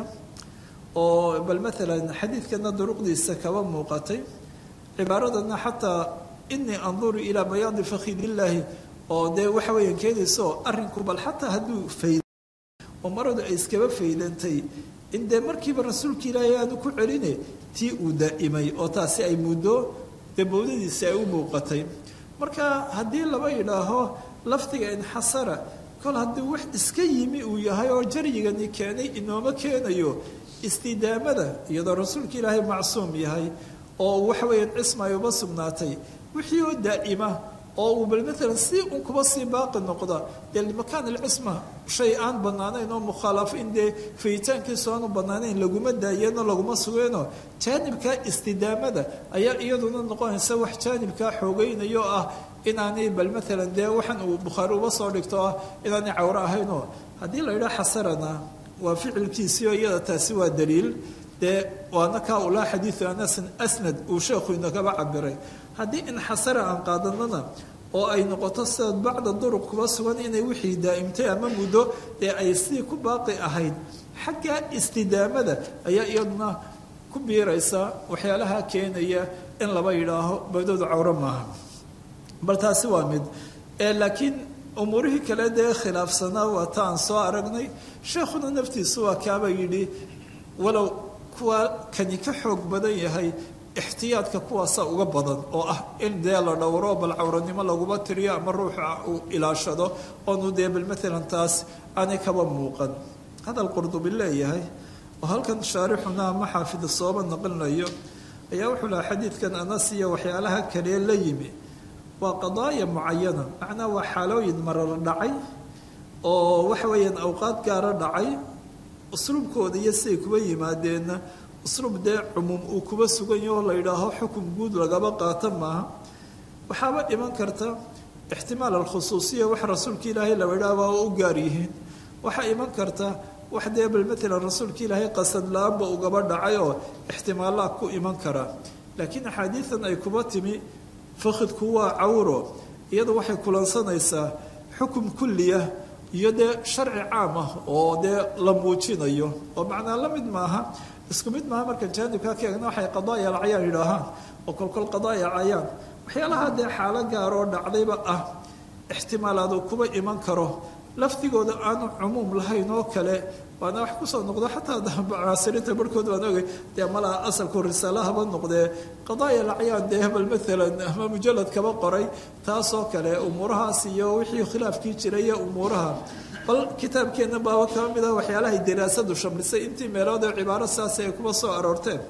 oo bal maalan xadiidkana duruqdiisa kaba muuqatay cibaaradana xataa inii anduru ilaa bayaadi fakhidillaahi oo dee waxa weeyaan keenaysaoo arrinku bal xataa hadduu fayda oo maradu ay iskaba faydantay in dee markiiba rasuulka ilaahay aanu ku celine tii uu daa'imay oo taasi ay muddo dee bowdadiisi ay u muuqatay marka haddii laba yidhaaho lafdiga inxasara kol haddii wax iska yimi uu yahay oo jaryigani keenay inooma keenayo istidaamada iyadoo rasuulka ilaahay macsuum yahay oo waxa weeyaan cisma ay uba sugnaatay wixii oo daa'ima oo uu bal maalan si un kuba sii baaqi noqda dee limakaan alcisma shay aan bannaanayn oo mukhaalafo in dee fayitaankiisu aanu bannaanayn laguma daayeenoo laguma sugeenoo jaanibkaa istidaamada ayaa iyaduna noqonaysa wax jaanibkaa xoogeynayo ah inaanay bal maalan dee waxaan uu bukhaari uba soo dhigto ah inaanay cawro ahaynoo haddii la yidhaha xasarana waa ficilkiisii oo iyada taasi waa daliil dee waana kaa ulaa xadiidu anasin asnad uu sheekhu inagaba cabiray haddii inxasara aan qaadanana oo ay noqoto sidaad bacda duruq kuba sugan inay wixii daa'imtay ama muddo dee ay sidii ku baaqi ahayd xagga istidaamada ayaa iyaduna ku biiraysa waxyaalaha keenaya in laba yidhaaho bawdadu cawro maaha bal taasi waa mid laakiin umuurihii kale dee khilaafsanaa waa ta aan soo aragnay sheekhuna naftiisu waa kaaba yidhi walow kuwa kani ka xoog badan yahay ixtiyaadka kuwaasa uga badan oo ah in dee la dhowro bal cawranimo laguma tiriyo ama ruuxa uu ilaashado oonu dee bal maalan taas aanay kaba muuqan hadal qurdubi leeyahay oo halkan shaarixuna ama xaafid sooba naqlinayo ayaa wuxuu lahaa xadiidkan anas iyo waxyaalaha kalee la yimi waa qadaaya mucayana macnaa waa xaalooyin marar dhacay oo waxa weeyaan awqaad gaara dhacay usluubkooda iyo siday kuba yimaadeenna usluub dee cumuum uu kuba sugan yaho la yidhaaho xukum guud lagaba qaato maaha waxaaba iman karta ixtimaal alkhusuusiya wax rasuulka ilaahay la idhaaba oo u gaar yihiin waxaa iman karta wax dee bal matalan rasuulka ilaahay qasad la-aanba ugaba dhacay oo ixtimaallaa ku iman kara laakiin axaadiidan ay kuba timi fakhidku waa cawro iyadu waxay kulansanaysaa xukum kulliya iyo dee sharci caam ah oo dee la muujinayo oo macnaa la mid maaha isku mid maaha marka jaanibkaa ka eegna waxay qadaaya alcayaan yidhaahaan oo kolkol qadaaya cayaan waxyaalaha dee xaalo gaar oo dhacdayba ah ixtimaalaadu kuba iman karo lafdigooda aanu cumuum lahayn oo kale waana wax kusoo noqdo xataa mucaasiriinta barhkood waan ogay dee malaha asalku risaalahaba noqdee qadaaya lacyaan dee hebel maalan ama mujalad kaba qoray taasoo kale umuurahaas iyo wixii khilaafkii jiray iyo umuuraha bal kitaabkeenna baaba kaba mid ah waxyaalahay daraasadu shamlisay intii meelood ee cibaaro saasi ay kuba soo aroorteen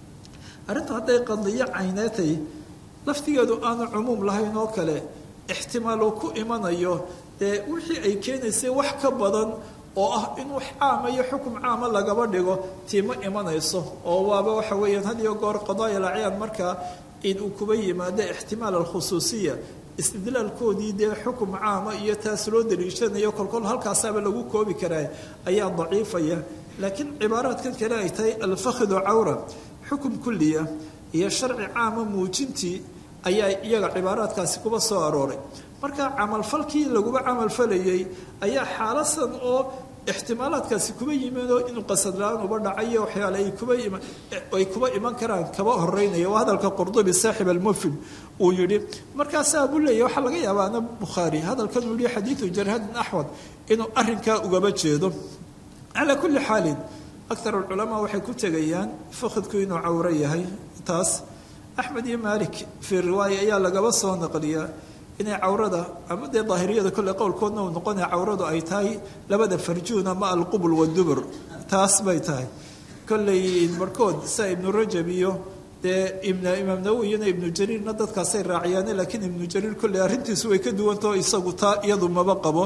arrintu hadday qadiyo cayneetay laftigeedu aanu cumuum lahayn oo kale ixtimaal uu ku imanayo dee wixii ay keenaysay wax ka badan oo ah in wax caama iyo xukum caama lagaba dhigo tiima imanayso oo waaba waxa weeyaan had iyo goor qadaaya lacyaan markaa in uu kuba yimaado ixtimaal alkhusuusiya istidlaalkoodii dee xukum caama iyo taas loo daliishanayo kolkol halkaasaaba lagu koobi karaa ayaa daciifaya laakiin cibaaraadkan kale ay tahay alfakhidu cawra xukum kulliya iyo sharci caama muujintii ayaa iyaga cibaaraadkaasi kuba soo arooray marka camalfalkii laguba camalfalayay ayaa xaalasan oo ixtimaalaadkaasi kuba yimidoo inuu qasad la-aan uba dhacayo waxyaale ay kuba ay kuba iman karaan kaba horeynaya waa hadalka qurdubi saaxib almufid uu yihi markaasaa buu leeyahy waxaa laga yaabaa ana bukhaari hadalkan uu yihi xadiidu jarhadin axwad inuu arrinkaa ugaba jeedo calaa kulli xaalin aktar alculamaa waxay ku tegayaan fakhidku inuu cawro yahay taas axmed iyo maalik fii riwaaya ayaa lagaba soo naqliyaa inay cawrada ama dee daahiriyada kolle qowlkoodna uu noqonaya cawradu ay tahay labada farjuun ama alqubul wadubur taas bay tahay kolley barhkood sia ibnu rajab iyo dee imaam nawowi iyona ibnu jariirna dadkaasay raaciyaane laakiin ibnu jariir kolley arrintiisu way ka duwantao isagu taa iyadu maba qabo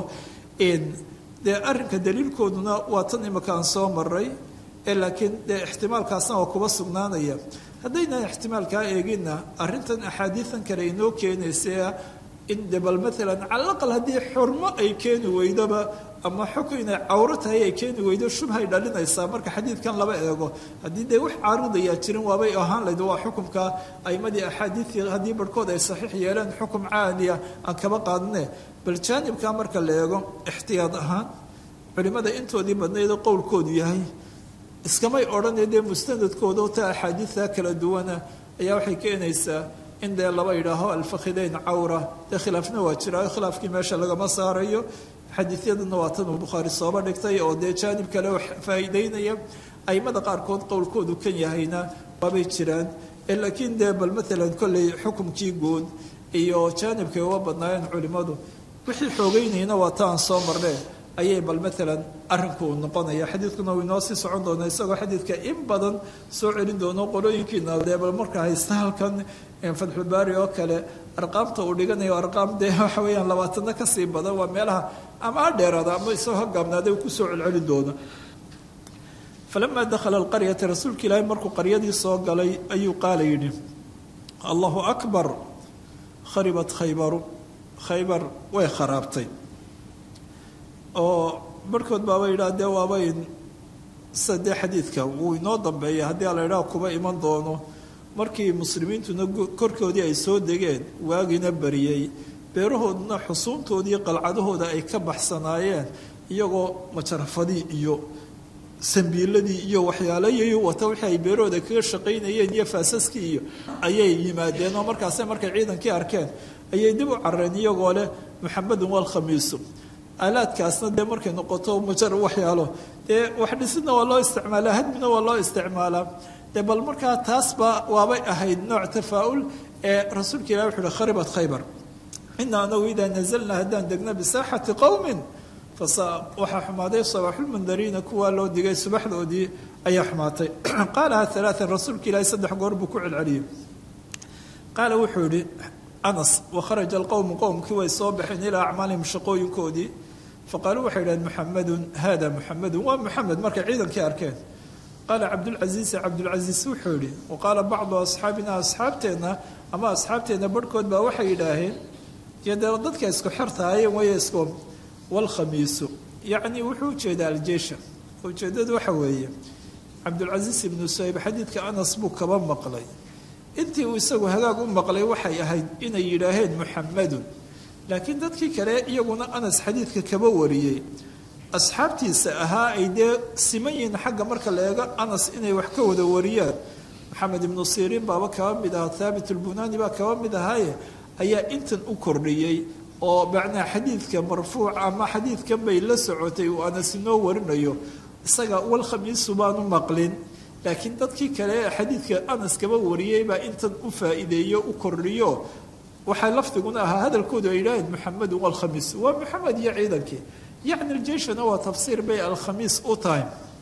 dee arrinka daliilkooduna waa tan imika aan soo maray ee laakiin dee ixtimaalkaasna waa kuba sugnaanaya haddayna ixtimaalkaa eeginna arrintan axaadiidan kale inoo keenaysa in de bal maalan cala aqal haddii xurmo ay keeni weydoba ama xukun inay cawro tahay ay keeni weydo shubhay dhalinaysaa marka xadiidkan laba eego haddii dee wax caaridayaa jirin waabay ahaan layd waa xukumka aimadii axaadiidii haddii barhkood ay saxiix yeeleen xukum caaliya aan kaba qaadane bal jaanibkaa marka la eego ixtiyaad ahaan culimmada intoodii badnaydoo qowlkoodu yahay iskamay odhanee dee mustanadkooda ta axaadiidta kala duwana ayaa waxay keenaysaa in dee laba yidhaaho alfakhidayn cawra dee khilaafna waa jiraayo khilaafkii meesha lagama saarayo xadiisyaduna waa tan uu bukhaari sooba dhigtay oo dee jaanib kale faa'iideynaya aimada qaarkood qowlkoodu kan yahayna waabay jiraan laakiin dee bal maalan kolley xukumkii guud iyo jaanibkay uga badnaayeen culimmadu wixii xoogeynayna waa ta aan soo marnee ayay bal maalan arrinku uu noqonaya xadiidkuna uu inoo sii socon doona isagoo xadiidka in badan soo celin doono qolooyinkiina dee bal marka haysta halkan fatxulbaari oo kale arqaamta uu dhiganayo arqaam dee waxa weeyaan labaatana kasii badan waa meelaha ama ha dheeraada ama isagoo ha gaabnaada uu kusoo celceli doono falamaa dakhala alqaryata rasuulka ilaahi markuu qaryadii soo galay ayuu qaala yidhi allahu akbar kharibat khaybaru khaybar way kharaabtay oo barhkood baaba yidhaha dee waabayn sida dee xadiidka wuu inoo dambeeya haddii ala yidhaha kuba iman doono markii muslimiintuna korkoodii ay soo degeen waagina bariyey beerahooduna xusuuntoodii qalcadahooda ay ka baxsanaayeen iyagoo majarafadii iyo sambiiladii iyo waxyaalayi wata wixii ay beerahooda kaga shaqaynayeen iyo faasaskii iyo ayay yimaadeen oo markaase markay ciidankii arkeen ayay dib u careen iyagoo leh muxamedun walkhamiisu aalaadkaasna dee markay noqoto majar waxyaalo dee wax dhisidna waa loo isticmaalaa hadmina waa loo isticmaalaa dee bal markaa taasba waabay ahayd nooc tafaa'ul ee rasuulka ilahi wuxu uhi kharibat khaybar ina anagu idaa nazalnaa haddaan degna bisaaxati qowmin waxaa xumaaday sabaaxulmundariina kuwaa loo digay subaxdoodii ayaa xumaatay qaalaha alaaan rasuulka ilaahi saddex goor buu ku celceliyey qaala wuxuu yihi anas wakharaja alqowmu qowmkii way soo baxeen ilaa acmaalihim shaqooyinkoodii faqaaluu waxay idhaheen muxamedun hada muxamedun waa muxamed markay ciidankii arkeen qaala cabdulcasiisi cabdulcasiis wuxuu yihi wa qaala bacdu asxaabina asxaabteenna ama asxaabteenna barhkood baa waxay yidhaaheen iyo dee dadka isku xertahaye way isku walkhamiisu yacni wuxuu ujeedaa aljeesha ujeedadu waxa weeye cabdulcasiis ibnu suhayb xadiidka anas buu kaba maqlay intii uu isagu hagaag u maqlay waxay ahayd inay yidhaaheen muxamedun laakiin dadkii kale iyaguna anas xadiidka kaba wariyey asxaabtiisa ahaa ay dee siman yihiin xagga marka la eego anas inay wax ka wada wariyaan maxamed ibnu siriin baaba kaba mid ahaa thaabit ulbunaani baa kaba mid ahaaye ayaa intan u kordhiyey oo macnaa xadiidka marfuuc ama xadiidkan bay la socotay uu anas inoo warinayo isaga walkhamiisu baanu maqlin laakiin dadkii kale ee xadiidka anas kaba wariyey baa intan u faa'iideeyo u kordhiyo waxaa lafdiguna ahaa hadalkoodu ay yidhaaheen muxamedun walkhamiis waa muxamed iyo ciidankii yacni aljeishana waa tafsiir bay alkhamiis u tahay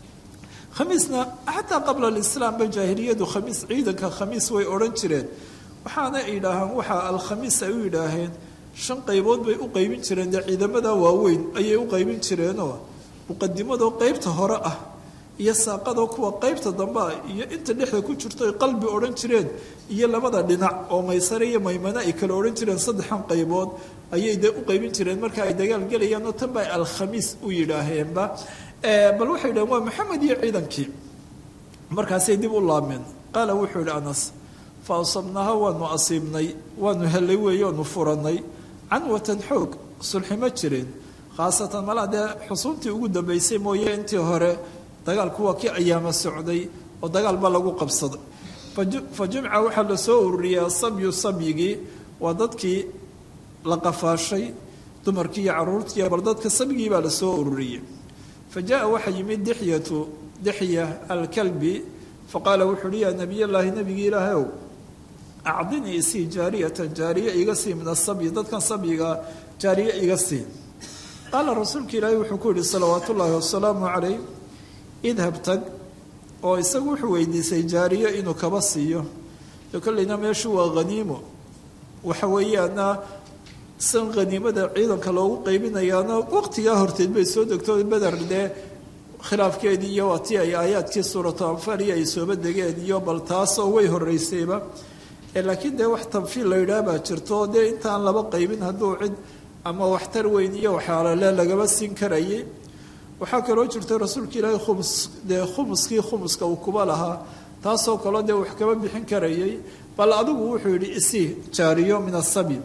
khamiisna xataa qabla alislaamba jaahiliyadu khamiis ciidanka khamiis way odhan jireen waxaana yidhaahaan waxaa alkhamiis ay u yidhaaheen shan qaybood bay u qaybin jireen dee ciidamada waaweyn ayay u qaybin jireenoo muqadimadoo qeybta hore ah iyo saaqadoo kuwa qeybta dambe ah iyo inta dhexda ku jirto ay qalbi odhan jireen iyo labada dhinac oo maysare iyo maymane ay kala odhan jireen saddexan qaybood ayay dee u qaybin jireen marka ay dagaal gelayaan oo tan bay alkhamiis u yidhaaheenba bal waxay yidhaheen waa maxamed iyo ciidankii markaasay dib u laabmeen qaala wuxuu yidhi anas fa asabnaha waanu asiibnay waanu hellay weeye oonu furannay canwatan xoog sulximo jireen khaasatan malaa dee xusuuntii ugu dambaysay mooye intii hore dagaalku waa kii ayaama socday oo dagaal ba lagu qabsaday fa jumca waxaa la soo ururiyey asabyu sabyigii waa dadkii la qafaashay dumarkii iyo caruurtii bal dadka sabyigii baa lasoo ururiyey fa jaa waxaa yimid dixyatu dixya alkalbi faqaala wuxu uhi yaa nabiy llaahi nabigii ilaahay ow acdinii isii jaariyatan jaariye iga sii min asabyi dadkan sabyiga jaariye iga sii qaala rasuulka ilaahi wuxuu ku yihi salawaat ullaahi wasalaamu calayh idhab tag oo isagu wuxuu weydiisay jaariye inuu kaba siiyo de kolleyna meeshu waa haniimo waxa weeyaana san haniimada ciidanka loogu qaybinayaana waqtigaa horteed bay soo degto beder dee khilaafkeedii iyo waa tii ay aayaadkii suuratu anfaal iyo ay sooba degeen iyo bal taasoo way horeysayba laakiin dee wax tanfiil la yidhaah baa jirto dee intaan laba qaybin hadduu cid ama waxtar weyn iyo waxyaalale lagaba siin karayay waxaa kaloo jirta rasuulka ilaahay khumus dee khumuskii khumuska uu kuba lahaa taasoo kaloo dee wax kaba bixin karayay bal adigu wuxuu yidhi isii jaariyo min asabi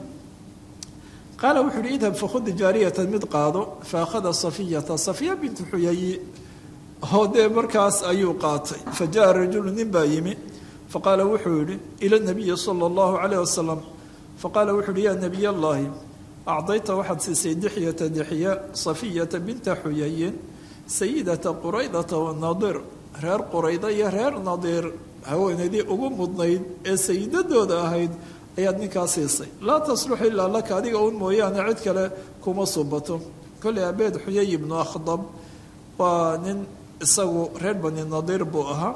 qaala wuxuu yihi idhab fakhudi jaariyatan mid qaado fa akhada safiyata safiya bintu xuyayi oo dee markaas ayuu qaatay fa jaa rajulu nin baa yimi faqaala wuxuu yihi ila nabiyi sala allahu calayh wasalam faqaala wuxuu yihi yaa nabiy allahi acdayta waxaad siisay dixyata dixya safiyata binta xuyayin sayidata quraydata wanaadir reer qurayda iyo reer nadiir haweenaydii ugu mudnayd ee sayidadooda ahayd ayaad ninkaa siisay laa taslux ilaa laka adiga un mooyaane cid kale kuma subato kolley abeed xuyay ibnu akhdab waa nin isagu reer bani nadiir buu ahaa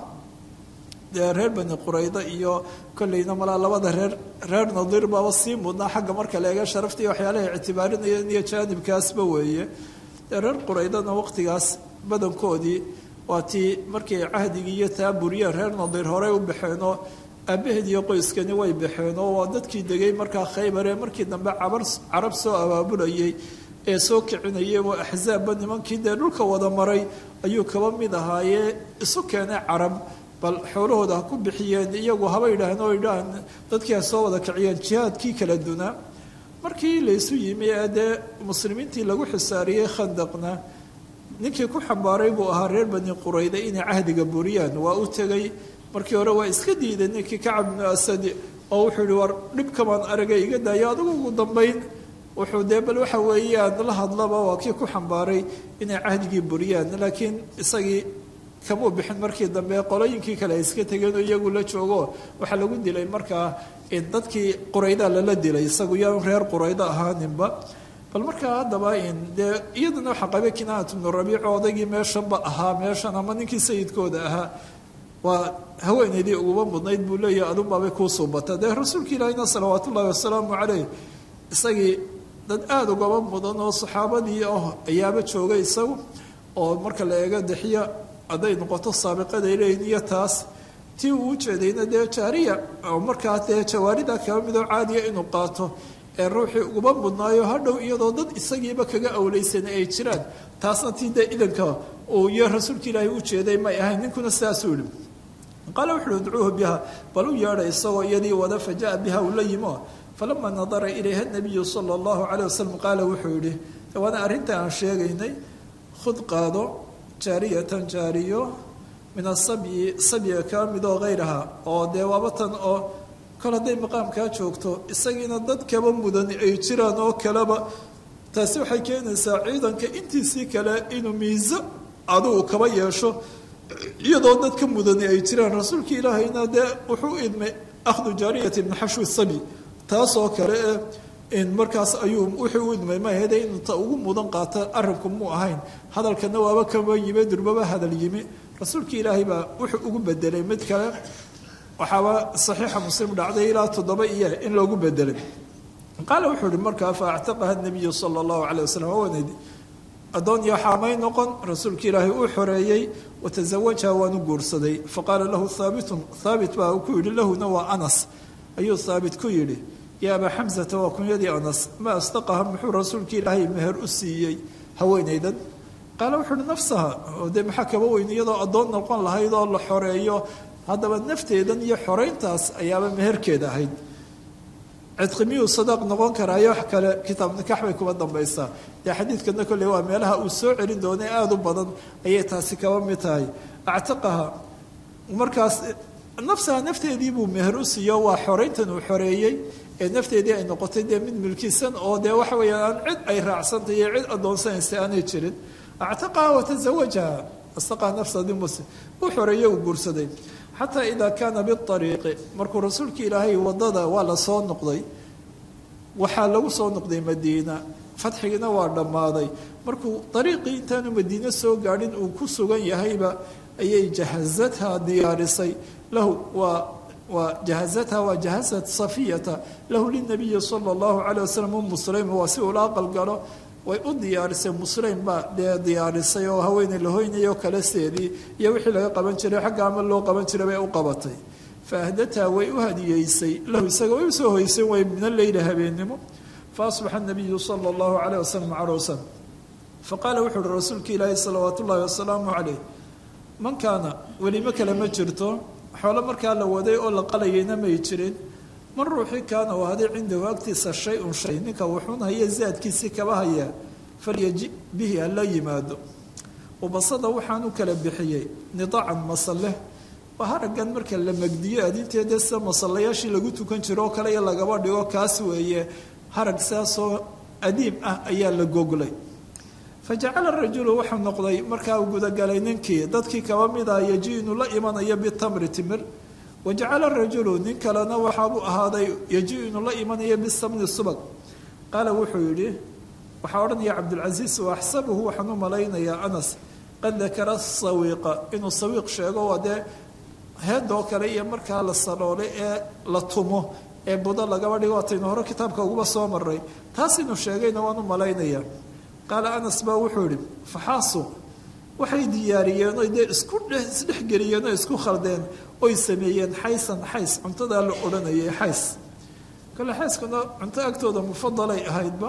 dee reer bani qurayda iyo kolleyna malaa labada reer reer nadiir baaba sii mudnaa xagga marka la eega sharafta iyo waxyaalaha ictibaarinayeen iyo jaanibkaasba weeye dee reer quraydana waqtigaas badankoodii waa tii markii cahdigii iyo taa buriyeen reer nadiir horey u baxeenoo aabaheed iyo qoyskani way baxeen oo waa dadkii degay markaa khaybaree markii dambe cabar carab soo abaabulayay ee soo kicinayay waa axzaabba nimankii dee dhulka wada maray ayuu kaba mid ahaayee isu keenay carab bal xoolahooda ha ku bixiyeen iyagu haba yidhaaheen oo yidhaahn dadkii ha soo wada kiciyeen jihaadkii kala dunaa markii laysu yimi ee dee muslimiintii lagu xisaariyey khandaqna ninkii ku xambaaray buu ahaa reer bani qurayda inay cahdiga buriyaan waa u tegay markii hore waa iska diiday ninkii kacab bnu asadi oo wuxuu yihi war dhibkamaan aragay iga daayo adigu ugu dambayn wuxuu dee bal waxa weeyaan la hadlaba waa kii ku xambaaray inay cahdigii buriyaan laakiin isagii kamuu bixin markii dambe qolooyinkii kale ay iska tegeen oo iyagu la joogo waxaa lagu dilay markaa dadkii qurayda lala dilay isagu yaa reer quraydo ahaaninba bal markaa haddaba dee iyaduna waxaa qabay kinaanat bnu rabiic oo odaygii meeshanba ahaa meeshan ama ninkii sayidkooda ahaa waa haweenaydii uguba mudnayd buu leeyahay adunbaabay kuu suubata dee rasuulka ilaahina salawaat ullahi wasalaamu caleyh isagii dad aada ugaba mudan oo saxaabadii ah ayaaba joogay isagu oo marka la eego dexiya hadday noqoto saabiqaday leeyihin iyo taas tii uu ujeedayna dee jaariya oo markaa dee jawaarida kaba midoo caadiya inuu qaato ee ruuxii uguba mudnaayo hadhow iyadoo dad isagiiba kaga awleysan ay jiraan taasna tii dee idanka uu iyo rasuulka ilaahay u jeeday may ahayn ninkuna sidaasuu yihi qaala wuxuuhi udcuuhu biha bal u yeedhay isagoo iyadii wada fa jaa biha uu la yimo falama nadara ilayha nabiyu sala allahu caleyh wasalam qaala wuxuu yihi waana arrinta aan sheegaynay khud qaado jaariyatan jaariyo min asabyi sabyiga kaa midoo hayraha oo dee waaba tan oo kol hadday maqaamkaa joogto isagiina dad kaba mudan ay jiraan oo kaleba taasi waxay keenaysaa ciidanka intiisii kale inuu miiso adugu kaba yeesho iyadoo dad ka mudani ay jiraan rasuulka ilaahayna dee wuxuu idmay akhdu jaariyati min xashwi sabi taasoo kale ee markaas ayuu wuxuu u idmay mahede inuu ta ugu mudan qaato arrinku muu ahayn hadalkana waaba kaba yimi durbaba hadal yimi rasuulka ilaahay baa wuxuu ugu bedelay mid kale waxaaba saxiixa muslim dhacday ilaa toddoba iyo in loogu bedelay qaala wuxuu ihi markaa fa actaqaha nabiyu sala allahu calay wasalam awanedi addoon iyo xaamay noqon rasuulka ilaahay uu xoreeyey watasawajaha waanu guursaday faqaala lahu haabitun haabit baa ku yidhi lahuna waa anas ayuu haabit ku yidhi yaa abaa xamsata waa kunyadii anas ma astaqaha muxuu rasuulka ilaahay meher u siiyey haweenaydan qaala wuxuu uhi nafsaha oo dee maxaa kaba weyn iyadoo addoon noqon lahayd oo la xoreeyo haddaba nafteedan iyo xoreyntaas ayaaba meherkeeda ahayd cidqi miyuu sadaaq noqon karaayo wax kale kitaab nikax bay kuba dambaysaa dee xadiidkana kolley waa meelaha uu soo celin doonay aada u badan ayay taasi kaba mid tahay actaqaha markaas nafsaha nafteedii buu meher u siiyo waa xoreyntan uu xoreeyey ee nafteedii ay noqotay dee mid milkisan oo dee waxa weeyaan aan cid ay raacsantay iyo cid addoonsanaysa aanay jirin actaqaha watazawajaha astaqaha nafsadii muslim uu xoreeyey uu guursaday xataa idaa kaana biariiqi markuu rasuulka ilaahay wadada waa la soo noqday waxaa lagu soo noqday madiina fadxigiina waa dhammaaday markuu ariiqii intaanu madiine soo gaadhin uu ku sugan yahayba ayay jahazatha diyaarisay lahu waa waa jahazatha waa jahazat safiyata lahu linabiyi sala allahu calay wasalam umu sulaym waa si uula aqal galo way u diyaarisay musleym baa dee diyaarisay oo haweeney la hoynayo kale seedii iyo wixii laga qaban jiray xagga ama loo qaban jiray bay u qabatay fa ahdataa way u hadiyeysay lahu isaga way usoo hoysay way min aleyla habeennimo fa asbaxa nabiyu sala allahu calayh wasalam caruusan fa qaala wuxu uhi rasuulka ilaahi salawaatu ullahi wasalaamu caleyh man kaana welimo kale ma jirto xoolo markaa la waday oo la qalayayna may jirin man ruuxii kaana u haday cindahu agtiisa shay-un shay ninka wuxuun haya zaadkiisii kaba hayaa falyaji bihi hala yimaado ubasada waxaan u kala bixiyey nidaacan masale waa haraggan marka la magdiyo adinteeda sida masallayaashii lagu tukan jiro oo kale iyo lagaba dhigo kaas weeye harag saasoo adiim ah ayaa la goglay fa jacala rajulu wuxuu noqday markaa uu gudagalay ninkii dadkii kaba mida yaji inuu la imanayo bitamri timir wajacala rajulu nin kalena waxaabuu ahaaday yaji inuu la imanayo bisamni subag qaala wuxuu yidhi waxaa odhanaya cabdulcasiis wa axsabuhu waxaan u malaynayaa anas qad dakara sawiiqa inuu sawiiq sheego waa dee heedoo kale iyo markaa la saloolay ee la tumo ee budo lagaba dhigo waataynu hore kitaabka uguba soo maray taas inuu sheegayna waan u malaynayaa qaala anas baa wuxuu yihi faxaasu waxay diyaariyeen oy dee isku isdhexgeliyeen oo isku khaldeen oy sameeyeen xaysan xays cuntadaa la odhanayay xays kale xayskuna cunto agtooda mufadalay ahaydba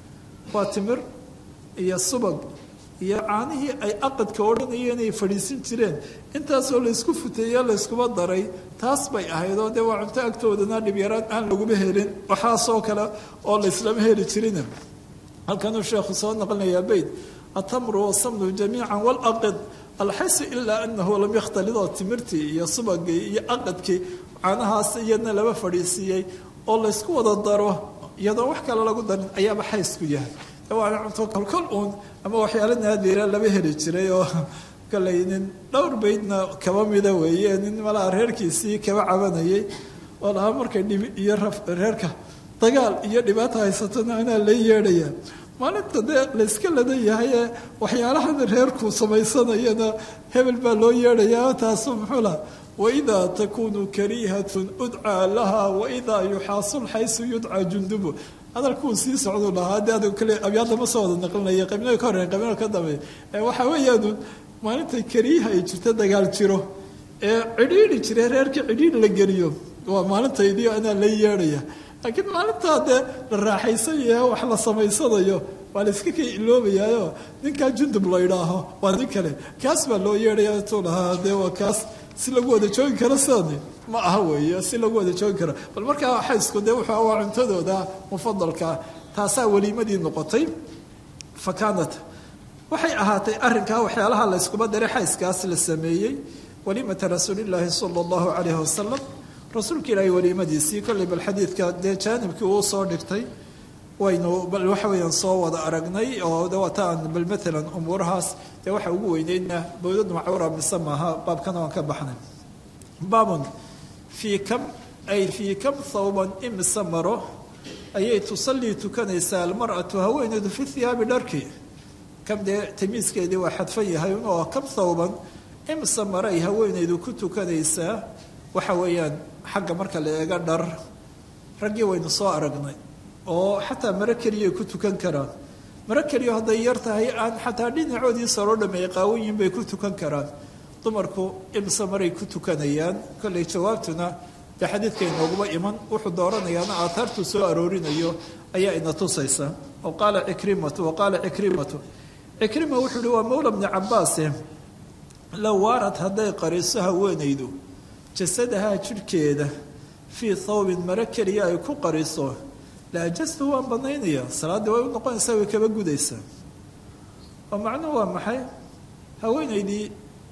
waa timir iyo subag iyo caanihii ay aqadka odhanayeen ay fadhiisin jireen intaasoo laysku futeeya layskuba daray taas bay ahayd oo dee waa cunto agtoodana dhibyaraan aan laguma helin waxaasoo kale oo layslama heli jirin halkanuu sheekhu soo naqlinayaa beyt atamru wasamnu jamiica walaqid alxaysu ilaa anahu lam yakhtalid oo timirtii iyo subagii iyo aqadkii caanahaas iyadna laba fadhiisiiyey oo laysku wada daro iyadoo wax kale lagu darin ayaaba xaysku yahay waana cunto kolkol uun ama waxyaalo naadira laba heli jiray oo kaley nin dhowr beydna kaba mida weeye nin malaa reerkiisii kaba cabanayay oo lahaa markay dhibi iyo reerka dagaal iyo dhibaata haysatona anaa la yeedhaya maalinta dee layska ladan yahay ee waxyaalahan reerku samaysanayana hebel baa loo yeedhayaa taasu muxuu laha waidaa takunu kariihatun udcaa laha waidaa yuxaasul xaysu yudcaa jundubu hadalkuu sii socduu lahaa de adigu kale abyaadda ma soo wada naqlinaya qaybnada ka horreyn qaybnada ka dambeeya waxa weeyaanu maalinta keliyaha ay jirto dagaal jiro ee cidhiidhi jira reerka cidhiidhi la geliyo waa maalintaydii anaa la yeedhaya laakiin maalintaa dee la raaxaysanayo wax la samaysanayo waa la iska ka iloobayaayo ninkaa jundub la idhaaho waa nin kale kaas baa loo yeedhaya tuu lahaa dee waa kaas si lagu wada joogi karo sidani ma aha weeye si lagu wada joogi karo bal markaa xaysku dee wuxuu waa cuntadooda mufadalkaa taasaa weliimadii noqotay fa kaanat waxay ahaatay arrinkaa waxyaalaha la yskuba daray xayskaas la sameeyey waliimata rasuulillaahi sala allahu calayhi wasalam rasuulka ilaahay weliimadiisii kolley bal xadiidka dee jaanibkii uu soo dhigtay waynu bal waxa weeyaan soo wada aragnay oo de wataan bal maalan umuurahaas dee waxa ugu weyneydna bowdadu macawra mise maaha baabkana waan ka baxnay baabun fii kam ay fii kam thawban imise maro ayay tusallii tukanaysaa almar'atu haweeneedu fi hiyaabi dharki kam dee tamiiskeedii waa xadfan yahay oo kam thawban imise maro ay haweeneydu ku tukanaysaa waxa weeyaan xagga marka la eego dhar raggii waynu soo aragnay oo xataa maro keliyay ku tukan karaan maro keliyo hadday yar tahay aan xataa dhinacoodii saroo dhameey qaawanyihin bay ku tukan karaan dumarku imse maray ku tukanayaan kolley jawaabtuna dee xadiidka inooguba iman wuxuu dooranayaana aataartuu soo aroorinayo ayaa ina tusaysa oo qaala cikrimatu wa qaala cikrimatu cikrima wuxuu uhi waa mawla bni cabaase low waarad hadday qariso haweenaydu jasadahaa jidhkeeda fii thawbin maro keliya ay ku qariso laajastu waan banaynayaa salaaddii way u noqonaysaa way kaba gudaysaa oo macnuhu waa maxay haweenaydii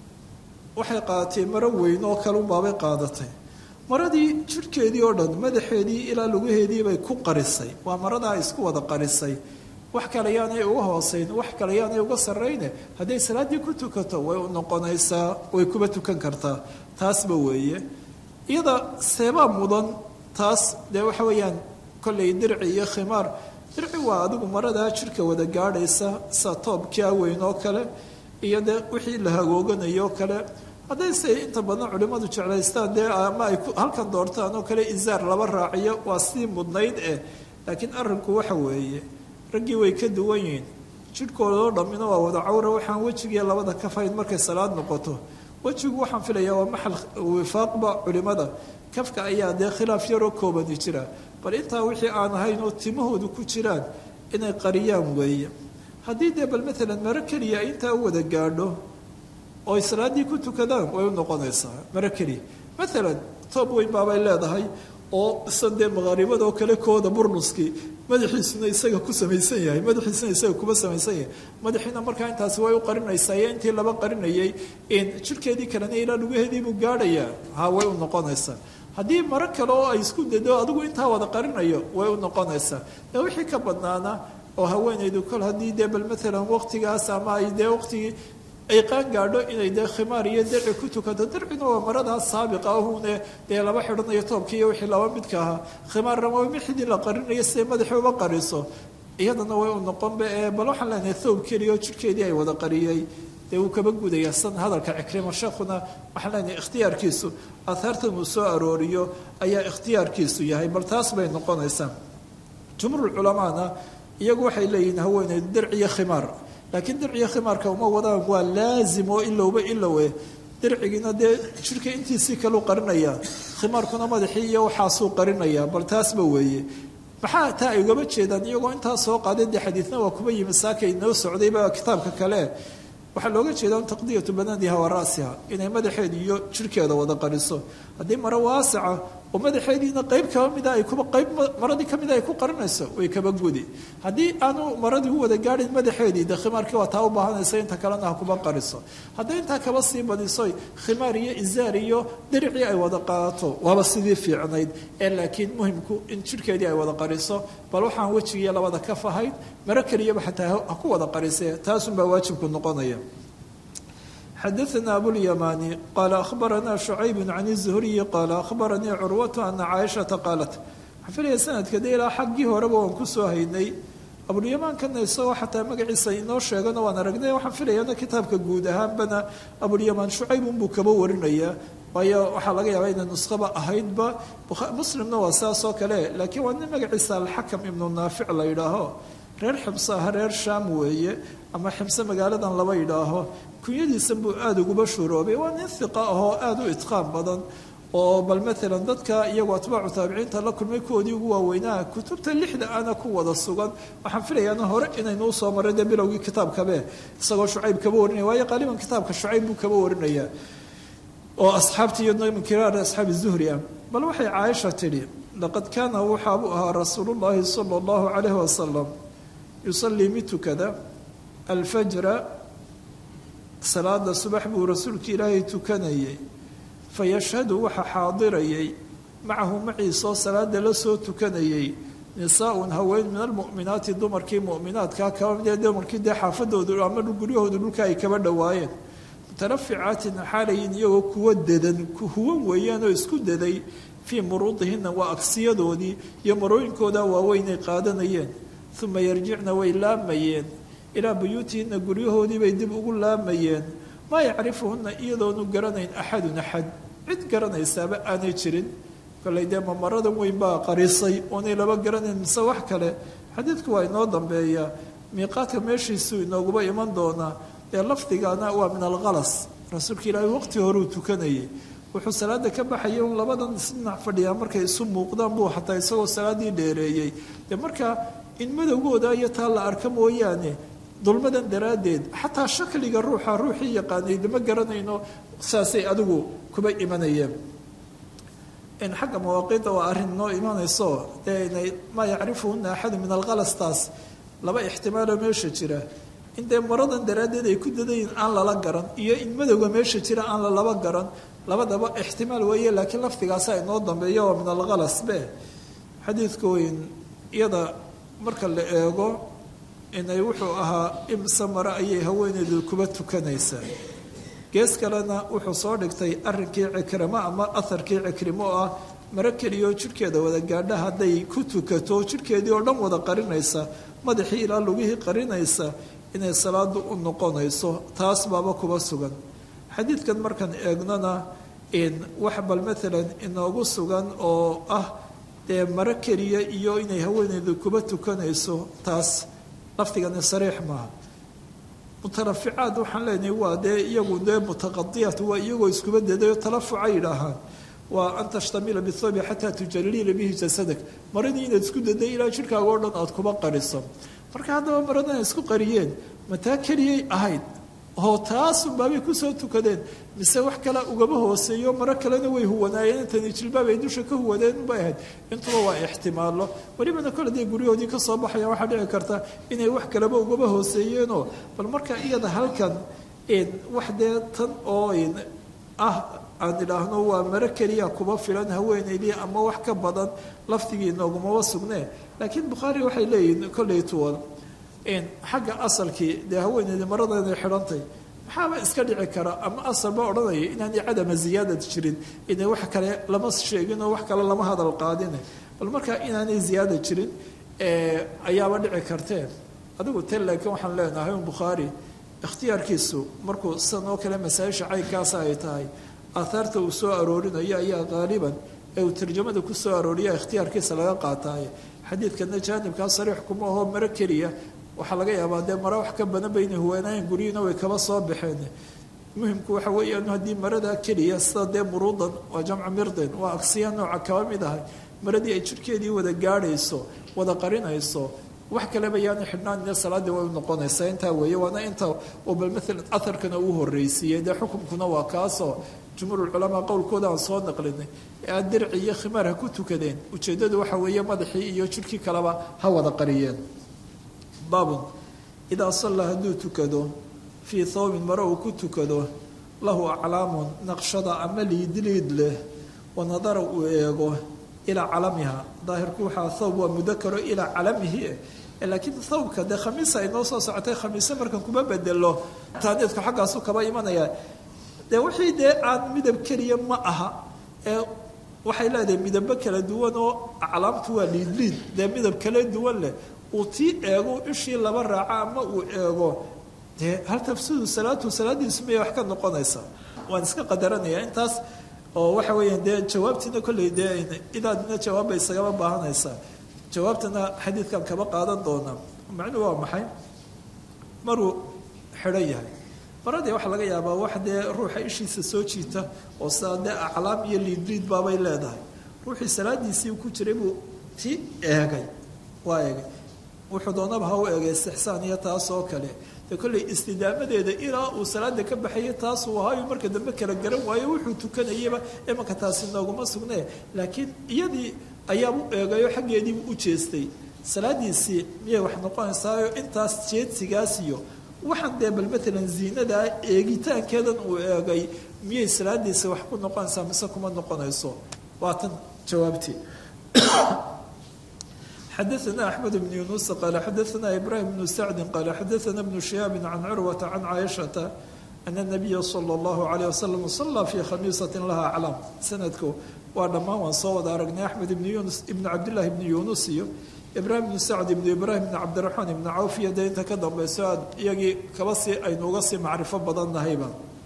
waxay qaadatay maro weyn oo kale unbaabay qaadatay maradii jidhkeedii oo dhan madaxeedii ilaa lugaheedii bay ku qarisay waa maradaa isku wada qarisay wax kale yaanay uga hoosayn wax kale yaanay uga sarrayne hadday salaaddii ku tukato way u noqonaysaa way kuba tukan kartaa taasba weeye iyada seebaa mudan taas dee waxa weeyaan kolley dirci iyo khimaar dirci waa adigu maradaa jidhka wada gaadhaysa sa toobkaa weyn oo kale iyo dee wixii la hagooganayo oo kale haddayse inta badan culimmadu jeclaystaan dee ama ay halkan doortaan oo kale isaar laba raaciyo waa sii mudnayd eh laakiin arrinku waxa weeye raggii way ka duwan yihiin jidhkoodoo dhammina waa wada cawra waxaan wejigiiyo labada ka fahayn markay salaad noqoto wejigu waxaan filayaa waa maxal wifaaqba culimmada kafka ayaa dee khilaaf yaroo koobani jira bal intaa wixii aan ahayn oo timahoodu ku jiraan inay qariyaan weeye haddii dee bal maalan maro keliya ay intaa u wada gaadho oo ay salaaddii ku tukadaan way u noqonaysaa maro keliya maalan toob weyn baabay leedahay oo isan dee maqaaribadoo kale kooda burnuskii madaxiisuna isaga ku samaysan yahay madaxiisuna isaga kuma samaysan yahay madaxiina markaa intaasi way u qarinaysaa iyo intii laba qarinayay jidhkeedii kalena ilaa lugaheediibuu gaadhayaa ha way u noqonaysaa haddii maro kale oo ay isku dado adigu intaa wada qarinayo way u noqonaysaa dee wixii ka badnaana oo haweenaydu kol haddii dee bal maalan waqtigaas ama ay dee waqtigii ay qaan gaadho inay dee khimaar iyo dirci ku tukato dircina waa maradaas saabiqa ahune dee laba xidhanayo toobkii iyo wixii laba midka ahaa khimaarna waa mixdii la qarinayo siday madaxii uba qariso iyadana way u noqonba ee bal waxaan leenahay thoob keliya oo jidhkeedii ay wada qariyey dee wuu kaba gudaya san hadalka cikrima sheekhuna waxaan leenahay ikhtiyaarkiisu aahaartan uu soo arooriyo ayaa ikhtiyaarkiisu yahay bal taas bay noqonaysaa jumhuurculamaana iyagu waxay leeyihiin haweeneydu dirci iyo khimaar laakiin dirciyo khimaarka uma wadaan waa laazim oo ilowba ilowe dircigiina dee jidhka intiisii kaleu qarinayaa khimaarkuna madaxii iyo waxaasuu qarinayaa bal taasba weeye maxaa taa ay ugama jeedaan iyagoo intaa soo qaaday dee xadiidna waa kuba yimi saaka inoo socdayba kitaabka kale waxaa looga jeedaa taqdiyatu banadiha wa ra'siha inay madaxeeda iyo jidhkeeda wada qariso haddii maro waasica oo madaxeediina qayb kaba mida ay kuba qayb maradii ka mida ay ku qarinayso way kaba gudi haddii aanu maradii u wada gaadhin madaxeedii dee khimaarkii waa taa u baahanaysa inta kalena ha kuba qariso hadday intaa kaba sii badisoy khimaar iyo izaar iyo diricii ay wada qaadato waaba sidii fiicnayd ee laakiin muhimku in jidhkeedii ay wada qariso bal waxaan wejigiiyo labada ka fahayn maro keliyaba xataa ha ku wada qarisee taasunbaa waajibku noqonaya xadaثna abوlyamani qala akhbarana شhucayb can الزhriyi qala akhbaranii curwaة ana caaishaةa qaalat waxaan filaya sanadka de ilaa xaggii horeba waan kusoo haynay abulyamaankana isagoo xataa magaciisa inoo sheegana waan aragnay waxaan filayaana kitaabka guud ahaanbana abulyamaan shucayb unbuu kaba warinayaa waayo waxaa laga yaabaa inay nuskhaba ahaydba muslimna waa saas oo kale laakiin waa nin magaciisa alxakam ibnu naafic la yidhaaho reer ximse aha reer shaam weeye ama ximse magaaladan laba yidhaaho kunyadiisan buu aada uguba shuroobay waa nin hiqa ahoo aada u itqaan badan oo bal maalan dadka iyagu atbaacu taabiciinta la kulmay kuwoodii ugu waaweynaa kutubta lixda ana ku wada sugan waxaan filayaana hore inaynu usoo marray dee bilowgii kitaabkabe isagoo shucayb kaba warinaya waayo qaaliban kitaabka shucayb buu kaba warinaya oo asxaabtii iyadna min kiraar asxaabi zuhri ah bal waxay caaisha tidhi laqad kaana waxaabuu ahaa rasuulullaahi sala allahu calayhi wasalam yusallii mid tukada alfajra salaada subax buu rasuulka ilaahay tukanayay fayashhadu waxaa xaadirayay macahu maciisoo salaada la soo tukanayay nisaa-un haween min almu'minaati dumarkii mu'minaadkaa kaba midee dumarkii dee xaafadoodu ama guryahoodu dhulka ay kaba dhowaayeen mutaraficaatin xaalayin iyagoo kuwa dadan huwan weeyaan oo isku daday fii muruudihina waa agsiyadoodii iyo marooyinkooda waaweynay qaadanayeen uma yarjicna way laamayeen ilaa buyuutihina guryahoodii bay dib ugu laamayeen maa yacrifuhuna iyadoonu garanayn axadun axad cid garanaysaaba aanay jirin kollay dee mamaradan weyn baa qarisay oonay laba garanayn mise wax kale xadiidku waa inoo dambeeyaa miiqaadka meeshiisuu inooguba iman doonaa ee lafdigana waa min alkhalas rasuulka ilaahay waqti horuu tukanayay wuxuu salaada ka baxayay un labadan isdhinac fadhiyaa markay isu muuqdaan buu xataa isagoo salaaddii dheereeyey dee markaa in madowgooda iyo taa la arka mooyaane dulmadan daraaddeed xataa shakliga ruuxa ruuxii yaqaanay lama garanayno saasay adigu kuba imanayeen in xagga mawaaqiidda waa arrin noo imanayso dee inay maa yacrifuhuna axadu min alkhalastaas laba ixtimaaloo meesha jira in dee maradan daraaddeed ay ku dadayin aan lala garan iyo in madowga meesha jira aan lalaba garan labadaba ixtimaal weeye laakiin lafdigaasa inoo dambeeya waa min alkhalas be xadiidku weyn iyada marka la eego inay wuxuu ahaa imse mare ayay haweeneydu kuba tukanaysaa gees kalena wuxuu soo dhigtay arrinkii cikrimo ama aharkii cikrimo oo ah mare keliyoo jidhkeeda wada gaadha hadday ku tukato jidhkeedii oo dhan wada qarinaysa madaxii ilaa lugihii qarinaysa inay salaadu u noqonayso taas baaba kuba sugan xadiidkan markaan eegnona wax bal maalan inoogu sugan oo ah dee mare keliya iyo inay haweeneydu kuba tukanayso taas lafdigani sariix maaha mutaraficaad waxaan leenahay waa dee iyagu dee mutaqadiyat waa iyagoo iskuba dedayo talafuca yidhaahaan waa an tashtamila bithoobi xataa tujalliila bihi jasadak maradii inaad isku daday ilaa jidhkaaga o dhan aada kuba qariso marka haddaba maradan ay isku qariyeen mataa keliyay ahayd oo taasunbaabay kusoo tukadeen mise wax kale ugaba hooseeyo maro kalena way huwanaayeen intani jilbaab ay dusha ka huwadeen unbay ahayd intuba waa ixtimaalo welibana kole dee guryahoodii ka soo baxaya waxaa dhici karta inay wax kaleba ugaba hooseeyeenoo bal marka iyada halkan wax dee tan oo ah aan idhaahno waa maro keliya kuba filan haweeneydii ama wax ka badan lafdigii noogumaba sugnee laakiin bukhaari waxay leeyihiin kolley tuwan xagga asalkii dee haweeneydii marada inay xidhantay maxaaba iska dhici kara ama asalba odhanaya inaanay cadama ziyaadad jirin inay wax kale lama sheegin oo wax kale lama hadal qaadine bal markaa inaanay ziyaada jirin ayaaba dhici karteen adigu te laakiin waxaan leenahay un bukhaari ikhtiyaarkiisu markuu sidan oo kale masaa-isha caynkaasa ay tahay aathaarta uu soo aroorinayo ayaa qaaliban ee uu tarjamada ku soo arooriya ikhtiyaarkiisa laga qaataaye xadiidkana jaanibkaa sariix kuma ahoo maro keliya waxaa laga yaabaa dee maro wax ka badan bayna huwanaayeen guryihiina way kaba soo baxeen muhimku waxa weeyaan haddii marada keliya sida dee muruudan waa jamcu mirden waa agsiya nooca kaba mid ahay maradii ay jidhkeedii wada gaadhayso wada qarinayso wax kaleba yaana xidhnaan salaaddii way u noqonaysaa intaa weeye waana inta oo bal maalan aharkana uu horreysiiyey dee xukumkuna waa kaasoo jumhuurulculamaa qowlkooda aan soo naqlinay ee aad dirci iyo khimaar ha ku tukadeen ujeeddadu waxa weeye madaxii iyo jidhkii kaleba ha wada qariyeen baabun idaa sallaa hadduu tukado fii thawbin mare uu ku tukado lahu aclaamun naqshada ama liidliid leh wa nadara uu eego ilaa calamiha daahirku waxaa thawb waa mudakaro ilaa calamihi laakiin thawbka dee khamiisa ay noo soo socotay khamiise markan kuma bedelo taaniidku xaggaasu kaba imanaya dee wixii dee aan midab keliya ma aha ee waxay leedahay midabo kala duwan oo aclaamtu waa liidliid dee midab kala duwan leh uu tii eego ishii laba raaco ama uu eego dee hal tafsidu salaatu salaadiisu miyay wax ka noqonaysaa waan iska qadaranayaa intaas oo waxa weeyaan dee jawaabtiina kolley dee idaadina jawaabbay isagaba baahanaysaa jawaabtana xadiidkan kaba qaadan doonaa macnuhu waa maxay maruu xidhan yahay maradii waxaa laga yaabaa wax dee ruuxa ishiisa soo jiita oo sidaa dee aclaam iyo liidliid baabay leedahay ruuxii salaadiisii ku jiray buu ti eegay waa eegay wuxuu doonaba ha u eegay istixsaan iyo taas oo kale dee kolley istidaamadeeda ilaa uu salaada ka baxayay taasuu ahaayo marka dambe kala garan waayo wuxuu tukanayaba imanka taasi nooguma sugnee laakiin iyadii ayaab u eegayo xaggeediibuu u jeestay salaadiisii miyay wax noqonaysaayo intaas jeedsigaas iyo waxaan dee bal maalan ziinadaa eegitaankeedan uu eegay miyay salaadiisa wax ku noqonaysaa mise kuma noqonayso waa tan jawaabtii xadaثna أحmed بن yuنuس qال xadaثna إbrahim بن sacdi qال xadaثna بن شhihaabi can curwaةa can caaشhaةa أن النabiya slى الlaه عليه وsلم صلى في khamiisaة laha aclaam sanadku waa dhammaan waan soo wada aragnay axmed ibn yunus ibn cabdالlahi ibn yunus iyo ibrahim ibn sacd ibn ibrahim ibn cabdiraxmaan ibn cawf iyo dee inta ka dambayso aad iyagii kaba sii aynu uga sii macrifo badan nahayba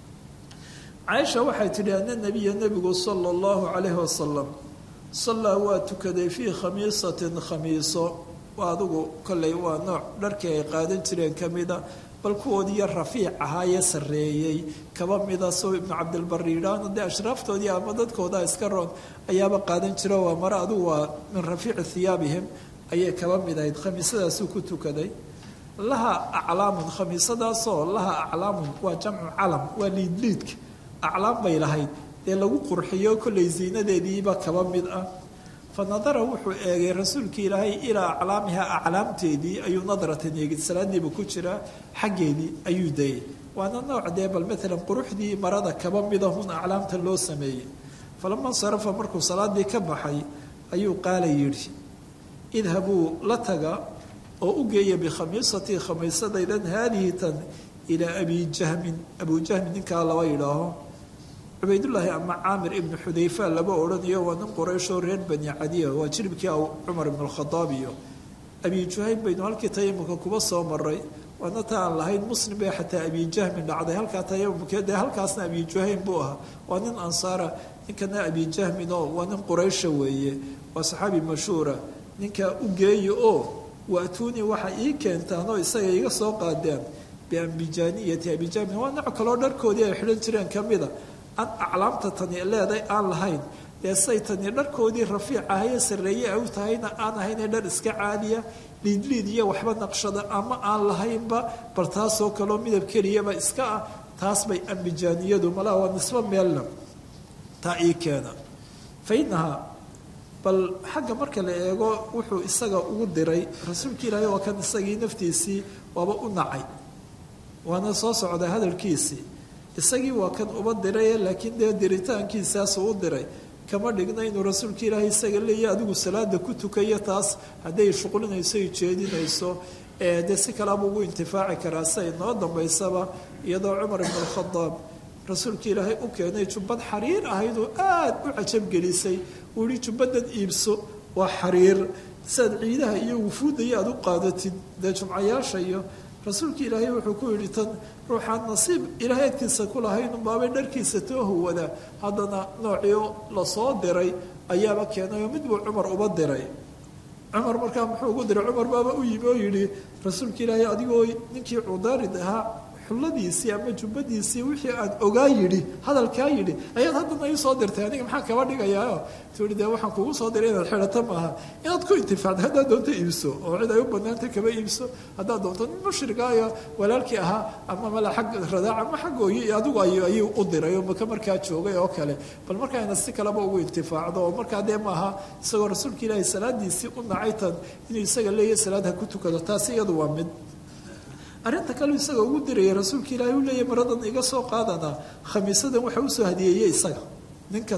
caaisha waxay tidhi ana nabiya nebigu sala allahu calayhi wasalam sallaa waa tukaday fii khamiisatin khamiiso waa adigu kolley waa nooc dharkii ay qaadan jireen ka mida bal kuwoodiiyo rafiic ahaayee sarreeyey kaba mida soo ibnu cabdilbari yidhaahno dee ashraaftoodii ama dadkooda iska roon ayaaba qaadan jiro waa mare adigu waa min rafiici hiyaabihim ayay kaba mid ahayd khamiisadaasuu ku tukaday laha aclaamun khamiisadaasoo laha aclaamun waa jamcu calam waa liidliidka aclaam bay lahayd dee lagu qurxiyo kollay ziinadeediiba kaba mid ah fa nadara wuxuu eegay rasuulkii ilaahay ilaa aclaamiha aclaamteedii ayuu nadratan eegid salaadiiba ku jiraa xaggeedii ayuu dayay waana nooc dee bal maalan quruxdii marada kaba midahun aclaamta loo sameeyey falama insarafa markuu salaadii ka baxay ayuu qaala yidhi idhabuu la taga oo u geeya bikhamiisatii khamiisadaydan haadihi tan ilaa abi jahmin abu jahmin ninkaa laba yidhaaho cubaydullaahi ama caamir ibnu xudayfa laba odhanayo waa nin qorayshoo reer bani cadiya waa jiribkii cumar ibnu lkhadaab iyo abi juhaym baynu halkii tayamumka kuba soo maray waana ta aan lahayn muslim bay xataa abi jahmin dhacday halkaa tayamumke dee halkaasna abi juhaym buu ahaa waa nin ansaara ninkana abi jahmin oo waa nin quraysha weeye waa saxaabi mashhuura ninkaa u geeya oo waatuuni waxa ii keentaanoo isaga iga soo qaadeen biambijaaniyati abijahmin waa nooc kaloo dharkoodii ay xidhan jireen ka mida aan aclaamta tani leeday aan lahayn dee say tani dharkoodii rafiic ahaye sarreeye ay u tahayna aan ahaynee dhar iska caadiya liidliid iyo waxba naqshada ama aan lahaynba bal taasoo kaloo midab keliyaba iska ah taas bay ambijaaniyadu malaha waa nisbo meelna taa ii keena fa inahaa bal xagga marka la eego wuxuu isaga ugu diray rasuulka ilaahay waa kan isagii naftiisii waaba u nacay waana soo socday hadalkiisii isagii waa kan uba diray laakiin dee diritaankiisaasuu u diray kama dhigna inuu rasuulka ilaahay isaga leeya adigu salaada ku tukayo taas hadday shuqlinayso ay jeedinayso dee si kalaaba ugu intifaaci karaa siay noo dambaysaba iyadoo cumar ibn alkhadaab rasuulka ilaahay u keenay jubbad xariir ahaydoo aada u cajabgelisay uu yihi jubbadan iibso waa xariir siaad ciidaha iyo wufuudaya aada u qaadatid dee jumcayaasha iyo rasuulka ilaahay wuxuu ku yidhi tan ruuxaan nasiib ilaahay agtiisa ku lahayn unbaabay dharkiisa too hawada haddana noocii lasoo diray ayaaba keenay oo mid buu cumar uba diray cumar markaa muxuu ugu diray cumar baaba u yimi oo yidhi rasuulka ilaahay adigoo ninkii cudaarid ahaa xulladiisii ama jubbadiisii wixii aan ogaa yidhi hadalkaa yidhi ayaad haddana ii soo dirtay aniga maxaa kaba dhigayaa tuui dee waxaan kugu soo diray inaad xidhato maaha inaad ku intifaacda haddaad doonto iibso oo cid ay u banaanta kaba iibso haddaad doonto nin mushrigaayo walaalkii ahaa ama mala xag radaac ama xaggooyi iyo adigu ayuu u diray oo maka markaa joogay oo kale bal markaa ina si kaleba ugu intifaacdo oo markaa dee maaha isagoo rasuulka ilaahay salaadiisii u nacay tan inuu isaga leeyahy salaad ha ku tukado taasi iyadu waa mid arrinta kale isaga ugu diraya rasuulka ilaahay u leeyahy maradan iga soo qaadanaa khamiisadan waxa usoo hadiyeeyey isaga ninkan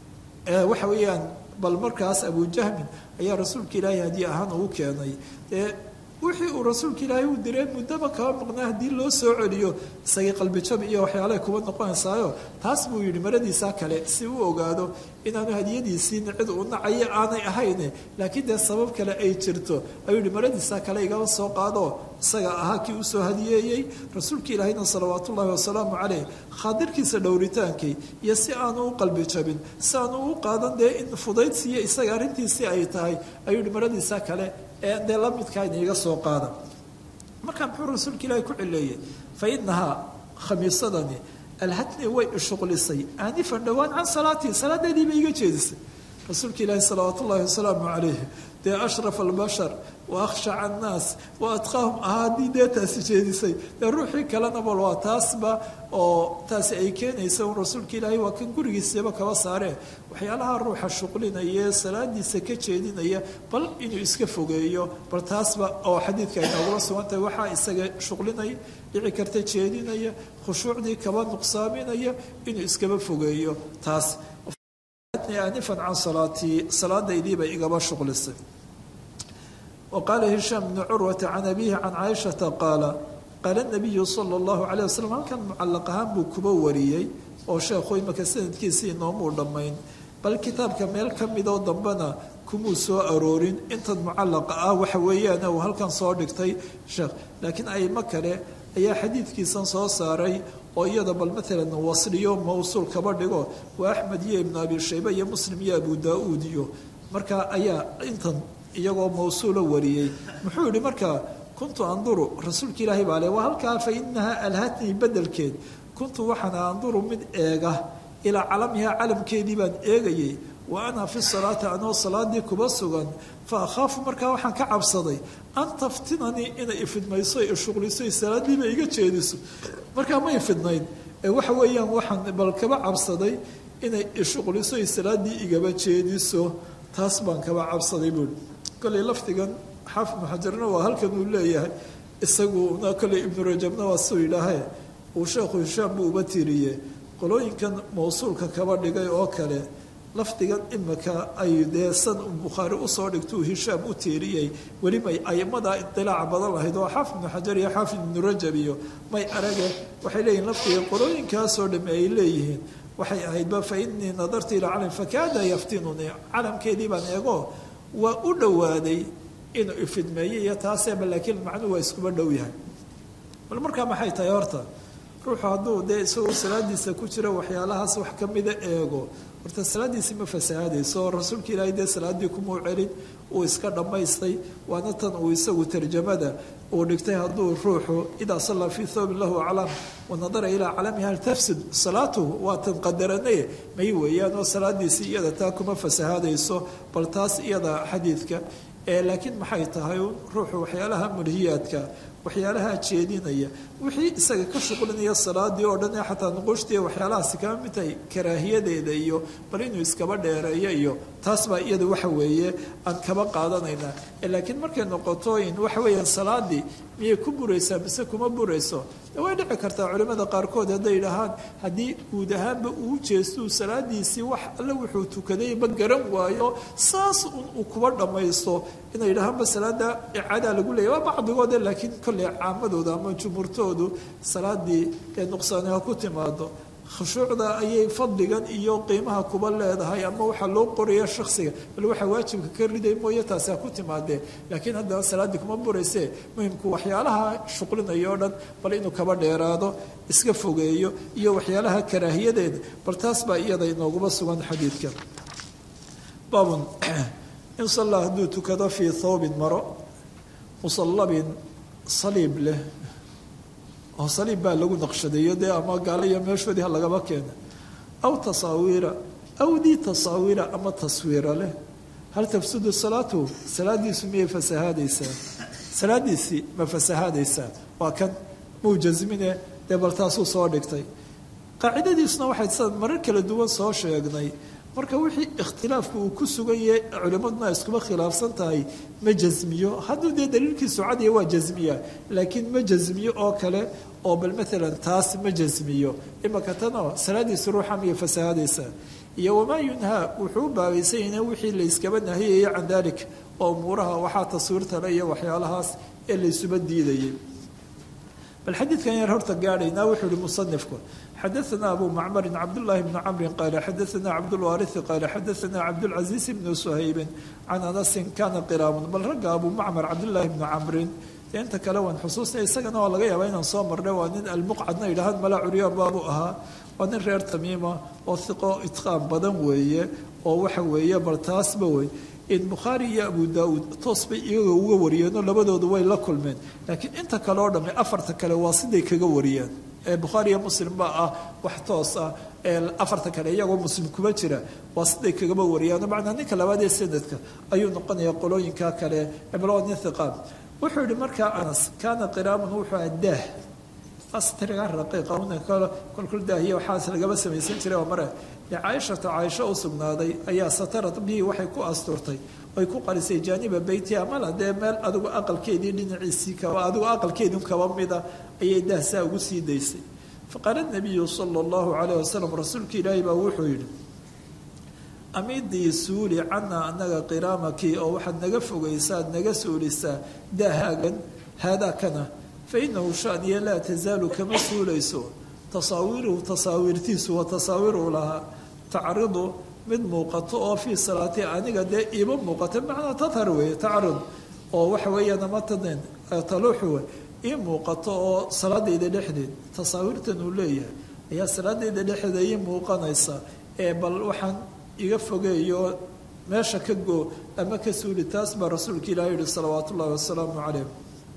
waxa weeyaan bal markaas abujahmin ayaa rasuulka ilaahay hadiye ahaan ugu keenay dee wixii uu rasuulka ilaahay uu diray muddaba kaba maqnaa haddii loo soo celiyo isagii qalbijab iyo waxyaalahay kuba noqonaysaayo taas buu yidhi maradiisaa kale si uu ogaado inaanu hadiyadiisiina cid uu nacayo aanay ahayne laakiin dee sabab kale ay jirto ayuu yihi maradiisaa kale igaba soo qaado isaga ahaa kii usoo hadiyeeyey rasuulka ilaahayna salawaat ullaahi wasalaamu caleyh khaadirkiisa dhowritaankii iyo si aanu u qalbi jabin si aanu u qaadan dee in fudaydsiiyo isaga arrintiisii ay tahay ayuu yihi maradiisaa kale ee dee la midkaayna iga soo qaada markaa muxuu rasuulka ilaahay ku cileeyey fa inahaa khamiisadani alhatni way ishuqlisay aanifan dhowaan can salaatii salaadeedii bay iga jeedisay rasuulka ilaahi salawaat ullaahi wasalaamu calayh dee ashraf albashar wa akhshaca annaas wa adqaahum ahaa haddii dee taasi jeedisay dee ruuxii kalena bal waa taasba oo taasi ay keenaysa un rasuulka ilaahay waa kan gurigiisaba kaba saaree waxyaalaha ruuxa shuqlinaya salaadiisa ka jeedinaya bal inuu iska fogeeyo bal taasba oo xadiidka ay noogula sugan tahay waxaa isaga shuqlinaya dhici karta jeedinaya khushuucdii kaba nuqsaaminaya inuu iskaba fogeeyo taas anifan can salaatii salaadaydii bay igaba shuqlisay wa qaala hishaam bnu curwata can abiihi can caaishata qaala qaala nabiyu sala allahu calayh wasalam halkan mucallaq ahaan buu kuba wariyey oo sheekhu imaka sanadkiisii inoomuu dhammayn bal kitaabka meel ka midoo dambena kumuu soo aroorin intan mucallaqa ah waxa weeyaan uu halkan soo dhigtay sheekh laakiin aimo kale ayaa xadiidkiisan soo saaray oo iyada bal maalan wasliyo mawsuul kaba dhigo waa axmed iyo ibnu abi shayba iyo muslim iyo abu daa-uud iyo marka ayaa intan iyagoo mawsuula wariyey muxuu yihi markaa kuntu anduru rasuulka ilaahay baa le waa halkaa fa inaha alhatnii bedelkeed kuntu waxaana anduru mid eega ilaa calamihaa calamkeedii baan eegayay wa ana fi salaati anoo salaadii kuba sugan fa akhaafu markaa waxaan ka cabsaday an taftinanii inay ifidmayso ishuqliso salaadiiba iga jeediso markaa ma ifidnayn ee waxa weeyaan waxaan bal kaba cabsaday inay ishuqliso salaadii igaba jeediso taas baan kaba cabsaday buuri kolley lafdigan xaafid muxajarna waa halkan uu leeyahay isaguna kolley ibnu rajabna waa suu yidhaahe uu sheekhu hishaam buu uba tiiriye qolooyinkan mawsuulka kaba dhigay oo kale lafdigan imika ay dee san bukhaari usoo dhigtuu hishaam u tiiriyey weli may aimadaa idilaaca badan lahayd oo xaafid ibnu xajar iyo xaafid ibnu rajab iyo may arage waxay leeyihin lafdiga qolooyinkaasoo dhamme ay leeyihiin waxay ahaydba fa inii nadartu ilaa calam fakaada yaftinunii calamkeedii baan eego waa u dhowaaday inuu ifidmeeyey iyo taaseeba laakiin macnuhu waa iskuba dhow yahay bal markaa maxay tahay horta ruuxu hadduu dee isagoo salaadiisa ku jira waxyaalahaas wax ka mida eego horta salaadiisi ma fasahaadayso rasuulka ilaahay dee salaadii kumuu celin uu iska dhammaystay waana tan uu isagu tarjamada uu dhigtay hadduu ruuxu idaa sallaa fii thawbin lahu aclam wanadara ilaa calamiha hal tafsid salaatuhu waa tan qadaranaye may weeyaan oo salaadiisii iyada taa kuma fasahaadayso bal taas iyada xadiidka laakiin maxay tahay ruuxu waxyaalaha mulhiyaadka waxyaalaha jeedinaya wixii isaga ka shuqlinaya salaadii oo dhan ee xataa nuquushtii waxyaalahaasi kama mid tahay karaahiyadeeda iyo bal inuu iskaba dheereeyo iyo taas baa iyada waxa weeye aan kaba qaadanaynaa laakiin markay noqoto in waxa weeyaan salaadii miyay ku buraysaa mise kuma burayso way dhici kartaa culimmada qaarkood hadday idhahaan haddii guud ahaanba uu jeestuu salaadiisii wax alle wuxuu tukaday ma garan waayo saas un uu kuba dhammaysto inay idhahaanba salaada icadaa lagu leeya waa bacdigoode laakiin kolley caamadooda ama jumhuurtoodu salaadii ee nuqsaani ha ku timaado khushuucda ayay fadligan iyo qiimaha kuba leedahay ama waxaa loo qoraya shaksiga bal waxaa waajibka ka riday mooye taasi ha ku timaadee laakiin haddana salaaddii kuma burayse muhimku waxyaalaha shuqlinaya o dhan bal inuu kaba dheeraado iska fogeeyo iyo waxyaalaha karaahiyadeeda bal taas baa iyada inooguma sugan xadiidka baabun in sallaa hadduu tukado fii thawbin maro musallabin saliib leh oo saliib baa lagu naqshadeeyo dee ama gaalo iyo meeshoodii ha lagaba keena aw tasaawiira aw dii tasaawiira ama taswiira leh hal tafsudu salaatuhu salaadiisu miyay fasahaadaysaa salaadiisii ma fasahaadaysaa waa kan muu jasmine dee bal taasuu soo dhigtay qaacidadiisuna waxay sa marar kala duwan soo sheegnay marka wixii ikhtilaafku uu ku sugan yahay culimmaduna iskuba khilaafsan tahay ma jasmiyo hadduu dee daliilkiisu cadiya waa jasmiya laakiin ma jasmiyo oo kale oo bal maalan taas ma jasmiyo imaka tanoo salaadiisu ruuxa miyay fasahaadaysaa iyo wamaa yunhaa wuxuu u baabaysan yahay wixii la yskaba nahiyaya can dalik oo umuuraha waxaa taswiirtale iyo waxyaalahaas ee laysuba diidayay bal xadiidkan yar horta gaadhaynaa wuxuu ihi musanifku xadaثna abu macmarin cabdالlahi bni camri qaala xadaثna cabdاlwaariثi qaala xadaثna cabdاlcaزiiz bni suhaybin can anasin kana qiraamun bal ragga abu macmar cabdالlahi bni camrin dee inta kale waan xusuusnay isagana waa laga yaabaa inaan soo marnay waa nin almuqcadna yidhaahad mala curyaan baabu ahaa waa nin reer tamiima oo hiqo itqaan badan weeye oo waxa weeye bal taasba wey in bukhaari iyo abu daauud toos bay iyaga uga wariyeenoo labadoodu way la kulmeen laakiin inta kale oo dhamme afarta kale waa siday kaga wariyeen ee bukhaari iyo muslim baa ah wax toos ah ee afarta kale iyagoo muslim kuma jira waa siday kagaba wariyaano macnaa ninka labaad ee sanadka ayuu noqonayaa qolooyinka kale cimro nin hiqaan wuxuu yihi markaa anas kaana qiraamun wuxuu aha daah astriga raqiiqa kolkol daahiya waxaas lagaba samaysan jiray oo mare caaishata caaisho u sugnaaday ayaa satarad bihi waxay ku asturtay oy ku qarisay jaaniba beytiha mala dee meel adigu aqalkeedii dhinaciisii kaba adigu aqalkeedii kaba mida ayay daahsaa ugu sii daysay faqaala nabiyu sala allahu calayh wasalam rasuulka ilaahi baa wuxuu yidhi amidii suuli cana anaga qiraamaki oo waxaad naga fogaysaad naga suulisaa daahaagan haadaa kana fa inahu shaniya laa tasaalu kama suulayso tasaawiruhu tasaawiirtiisu waa tasaawiru lahaa tacridu mid muuqato oo fii salaati aniga dee iima muuqato macnaa tathar weeye tacrid oo waxa weeyaan amataden taluuxu ii muuqato oo salaadayda dhexdeed tasaawiirtan uu leeyahay ayaa salaadayda dhexdeeda ii muuqanaysa ee bal waxaan iga fogeeyo meesha ka goo ama ka suuli taas baa rasuulka ilahi yihi salawaat ullahi wasalaamu calayh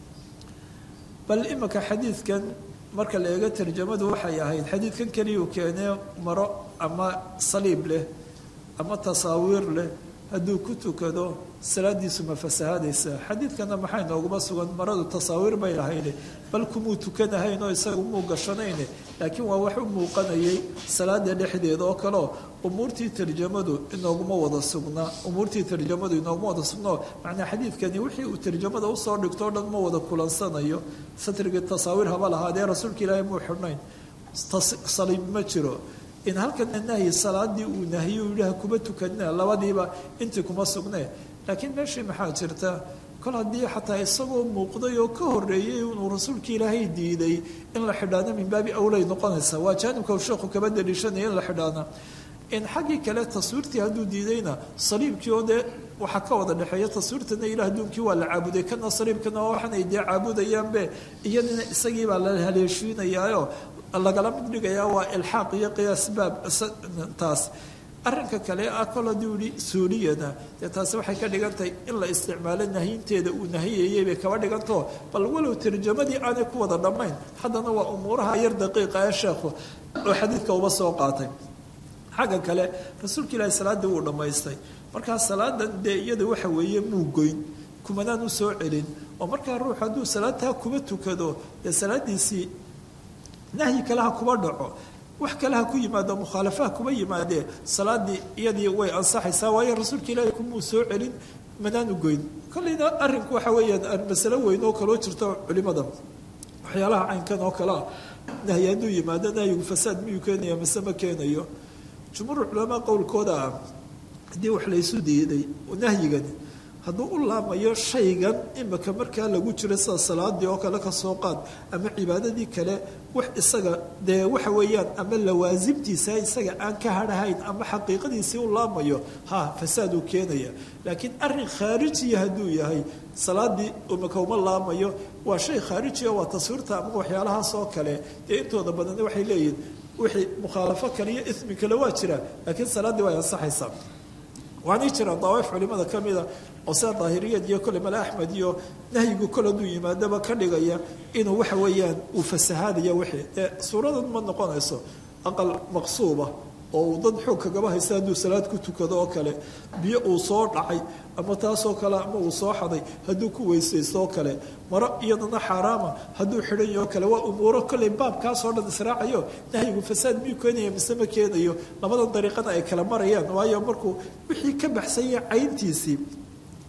bal imika xadiidkan marka la eego tarjamadu waxay ahayd xadiidkan keliyuu keenee maro ama saliib leh ama tasaawiir leh hadduu ku tukado salaadiisu ma fasahaadaysaa xadiidkana maxay nooguma sugan maradu tasaawiir bay lahayne bal kumuu tukanahayn oo isaga muu gashanayne laakiin waa wax u muuqanayay salaada dhexdeeda oo kaleo umuurtii tarjamadu inooguma wada sugnaa umuurtii tarjamadu inooguma wada sugnao macnaa xadiidkani wixii uu tarjamada usoo dhigto o dhan ma wada kulansanayo satrigii tasaawiir haba lahaadee rasuulka ilaahay muu xidhnayn saliib ma jiro in halkana nahyi salaadii uu nahiye uu yihaha kuma tukanina labadiiba intii kuma sugnee laakiin meeshii maxaa jirta kol haddii xataa isagoo muuqday oo ka horeeyey inuu rasuulka ilaahay diiday in la xidhaano min baabi awlay noqonaysa waa jaanibka uu sheekhu kaba daliishanaya in la xidhaana in xaggii kale taswiirtii hadduu diidayna saliibkii oo dee waxaa ka wada dhexeeya taswiirtana ilah adduunkii waa la caabuday kana saliibkana waa waxanay dee caabudayaanbe iyadina isagiibaa la haleeshiinayaayo lagala mid dhigayaa waa ilxaaq iyo qiyaas baab taas arrinka kale ah kol hadduu yihi suuliyana dee taasi waxay ka dhigantahay in la isticmaalo nahiyinteeda uu nahiyayay bay kaba dhigantao bal walow tarjamadii aanay ku wada dhammayn haddana waa umuuraha yar daqiiqa ee sheekhu oo xadiidka uba soo qaatay xagga kale rasuulka ilaahi salaaddii wuu dhammaystay markaa salaadan dee iyada waxa weeye muu goyn kumanaan u soo celin oo markaa ruux hadduu salaadtaa kuba tukado dee salaadiisii nahyi kale ha kuba dhaco wax kale ha ku yimaado mukhaalafaha kuba yimaadee salaadii iyadii way ansaxaysaa waayo rasuulka ilaahi kumuu soo celin manaan u goyn kollayna arrinku waxa weeyaan masalo weyn oo kaloo jirto culimada waxyaalaha caynkan oo kale ah nahyi hadduu yimaado nahyigu fasaad miyuu keenaya mase ma keenayo jumhuur culamaa qowlkooda ah haddii wax laysu diiday nahyigani hadduu u laamayo shaygan imika markaa lagu jiro sida salaadii oo kale kasoo qaad ama cibaadadii kale wax isaga dee waxa weeyaan ama lawaasimtiisa isaga aan ka hadhahayn ama xaqiiqadiisii u laamayo ha fasaaduu keenaya laakiin arin khaarijiya hadduu yahay salaadii imika uma laamayo waa shay khaarijiya waa taswiirta ama waxyaalahaas oo kale dee intooda badan waxay leeyihin wixii mukhaalafo kale iyo ismi kale waa jira laakiin salaaddii way ansaxaysaa waanay jiraan dawaaif culimada ka mida oo sida daahiriyad iyo kole male axmed iyo nahyigu kol hadduu yimaadaba ka dhigaya inuu waxa weeyaan uu fasahaadaya wixii dee suuradan ma noqonayso aqal maqsuuba oo uu dad xoog kagaba haysta hadduu salaad ku tukado oo kale biyo uu soo dhacay ama taasoo kale ama uu soo xaday hadduu ku weysaysto oo kale maro iyadana xaaraama hadduu xidhanyo oo kale waa umuuro kolley baabkaasoo dhan israacayo nahyigu fasaad miyuu keenaya mise ma keenayo labadan dariiqana ay kala marayaan waayo markuu wixii ka baxsanya cayntiisii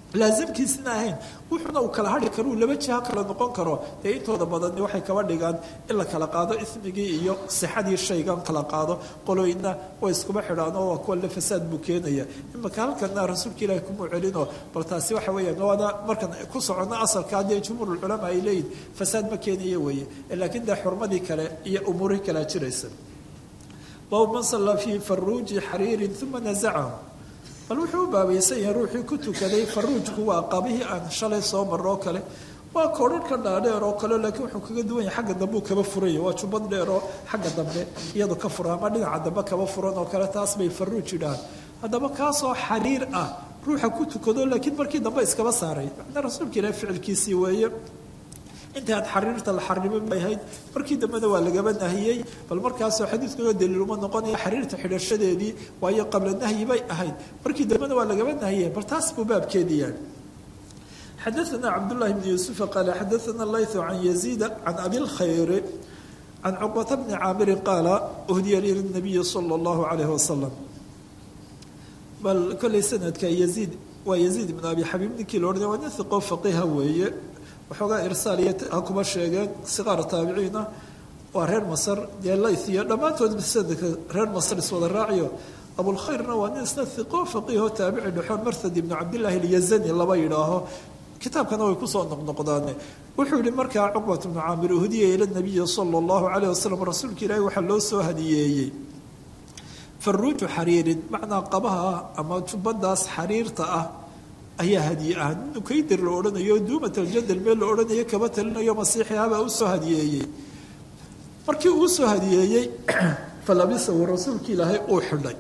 laasimkiisina ahayn wuxuuna uu kala hadhi karo uu laba jiha kala noqon karo dee intooda badani waxay kaba dhigaan in la kala qaado ismigii iyo sixadii shaygan kala qaado qolooyina way iskuba xidhaan oo waa kuwa le fasaad buu keenaya imaka halkana rasuulka ilaahi kumuu celino bal taasi waxa weeyaan waana markan ku socono asalka haddii jumhuurulculamaa ay leeyihin fasaad ma keenaya weeye laakiin dee xurmadii kale iyo umuurihii kalea jiraysa baabu man sallaa fii faruuji xariirin uma nazacahu bal wuxuu u baabaysan yahay ruuxii ku tukaday faruujku waa qabihii aan shalay soo marro oo kale waa koodharhka dhaadheer oo kale laakiin wuxuu kaga duwan yahay xagga dambe uu kaba furanya waa jubbad dheer oo xagga dambe iyadu ka fura ama dhinaca dambe kaba furan oo kale taas bay faruuj yidhahaan haddaba kaasoo xariir ah ruuxa ku tukado laakiin markii dambe iskaba saaray macnaa rasuulka ilaah ficilkiisii weeye intii aad xariirta la xarimin bay ahayd markii dambena waa lagaba nahiyey bal markaasoo xadiidkunoo daliil uma noqonaya xariirta xidhashadeedii waayo qabla nahyi bay ahayd markii dambena waa lagaba nahiyey bal taas buu baabkeedii yahay xadaثna cabdالlahi bn yuسufa qaala xadaثna layثu can yaziid can abi اlkhayri can cuqbata bni caamiri qaala uhdiya li الnabiyi salى اllahu عalayh wasalam bal kolley sanadka yaziid waa yaziid ibn abi xabiib ninkii la odhanay waa nin hiqo faqiha weeye waxoogaa irsaal iyo ha kuma sheegeen siqaar taabiciina waa reer masar dee layth iyo dhammaantood sanadka reer masar iswada raaciyo abulkhayrna waa nin isna hiqo faqiho taabici dhexoon marthad ibnu cabdillahi alyazani laba yidhaaho kitaabkana way kusoo noqnoqdaane wuxuu yihi markaa cuqbat bnu caamir uhdiya ila nabiyi sala allahu calayh wasalam rasuulka ilaahi waxaa loo soo hadiyeeyey faruuju xariirin macnaa qabaha ama jubbadaas xariirta ah ayaa hadiye ah nin ukaydir la odhanayo duumat aljadal meel la odhanayo kaba talinayo masiixihabaa u soo hadiyeeyey markii uu soo hadiyeeyey falabisahu rasuulka ilaahay uu xidhay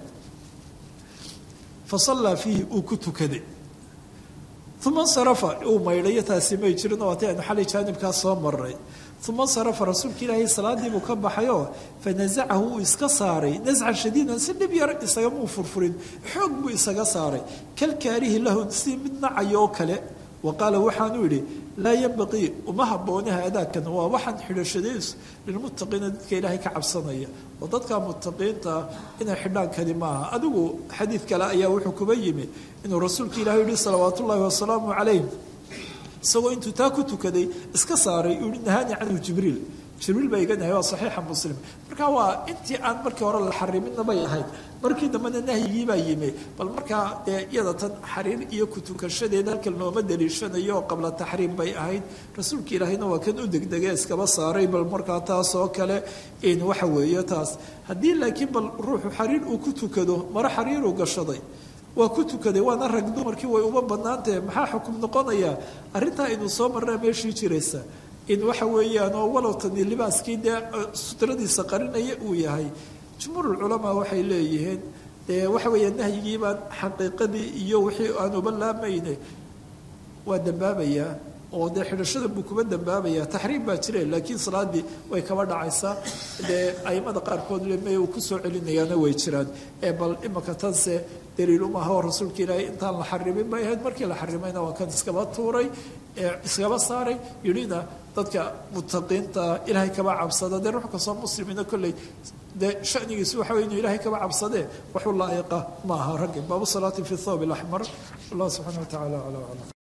fa sallaa fiihi uu ku tukaday uma insarafa uu maydhayo taasi may jirin oo atay aynu xalay jaanibkaas soo maray uma insarafa rasuulka ilaahay salaadii buu ka baxayoo fa nasacahu uu iska saaray nascan shadiidan si dhib yar isagamuu furfurin xoog buu isaga saaray kalkaarihi lahu si mid nacayo oo kale wa qaala waxaanuu yidhi laa yanbaqii uma habbooni haadaakan waa waxaan xidhashadays lilmuttaqiina dadka ilaahay ka cabsanaya oo dadka muttaqiintaa inay xidhaankani maaha adigu xadiid kale ayaa wuxuu kuba yimi inuu rasuulka ilahi yihi salawaat ullaahi wasalaamu calayh isagoo intuu taa ku tukaday iska saaray uu yihi nahaani canhu jibriil jibriil baa iga nahay waa saxiixa muslim marka waa intii aan markii hore la xariminna bay ahayd markii dambena nahyigii baa yimi bal markaa dee iyada tan xariir iyo kutukashadeeda halkan looma daliishanayo oo qabla taxriim bay ahayd rasuulka ilaahayna waa kan u degdege iskaba saaray bal markaa taas oo kale in waxa weeye taas haddii laakiin bal ruuxu xariir uu ku tukado maro xariiruu gashaday waa ku tukaday waana rag dumarkii way uma banaantahe maxaa xukum noqonaya arrintaa inuu soo marraa meeshii jiraysa in waxa weeyaan oo walow tani libaaskii dee sutradiisa qarinaya uu yahay jumhuurulculamaa waxay leeyihiin dee waxa weeya nahyigii baan xaqiiqadii iyo wixii aan uba laamayne waa dambaabayaa oo dee xidhashada buu kuba dambaabayaa taxriim baa jire laakiin salaadii way kaba dhacaysaa dee aimada qaarkood leme uu kusoo celinayaana way jiraan ee bal imaka tanse daliilumaha oo rasuulka ilaahay intaan la xarimin bay ahayd markii la xarimayna waa kan iskaba tuuray iskaba saaray yidhina dadka muttaqiinta ilaahay kaba cabsada dee ruux kastoo muslimina kolley dee shanigiisu waxa wey inuu ilaahay kaba cabsadee waxu laa'iqa ma aha raggi baabu salaati fi thawb alaxmar allah subxana wa tacala acla aclam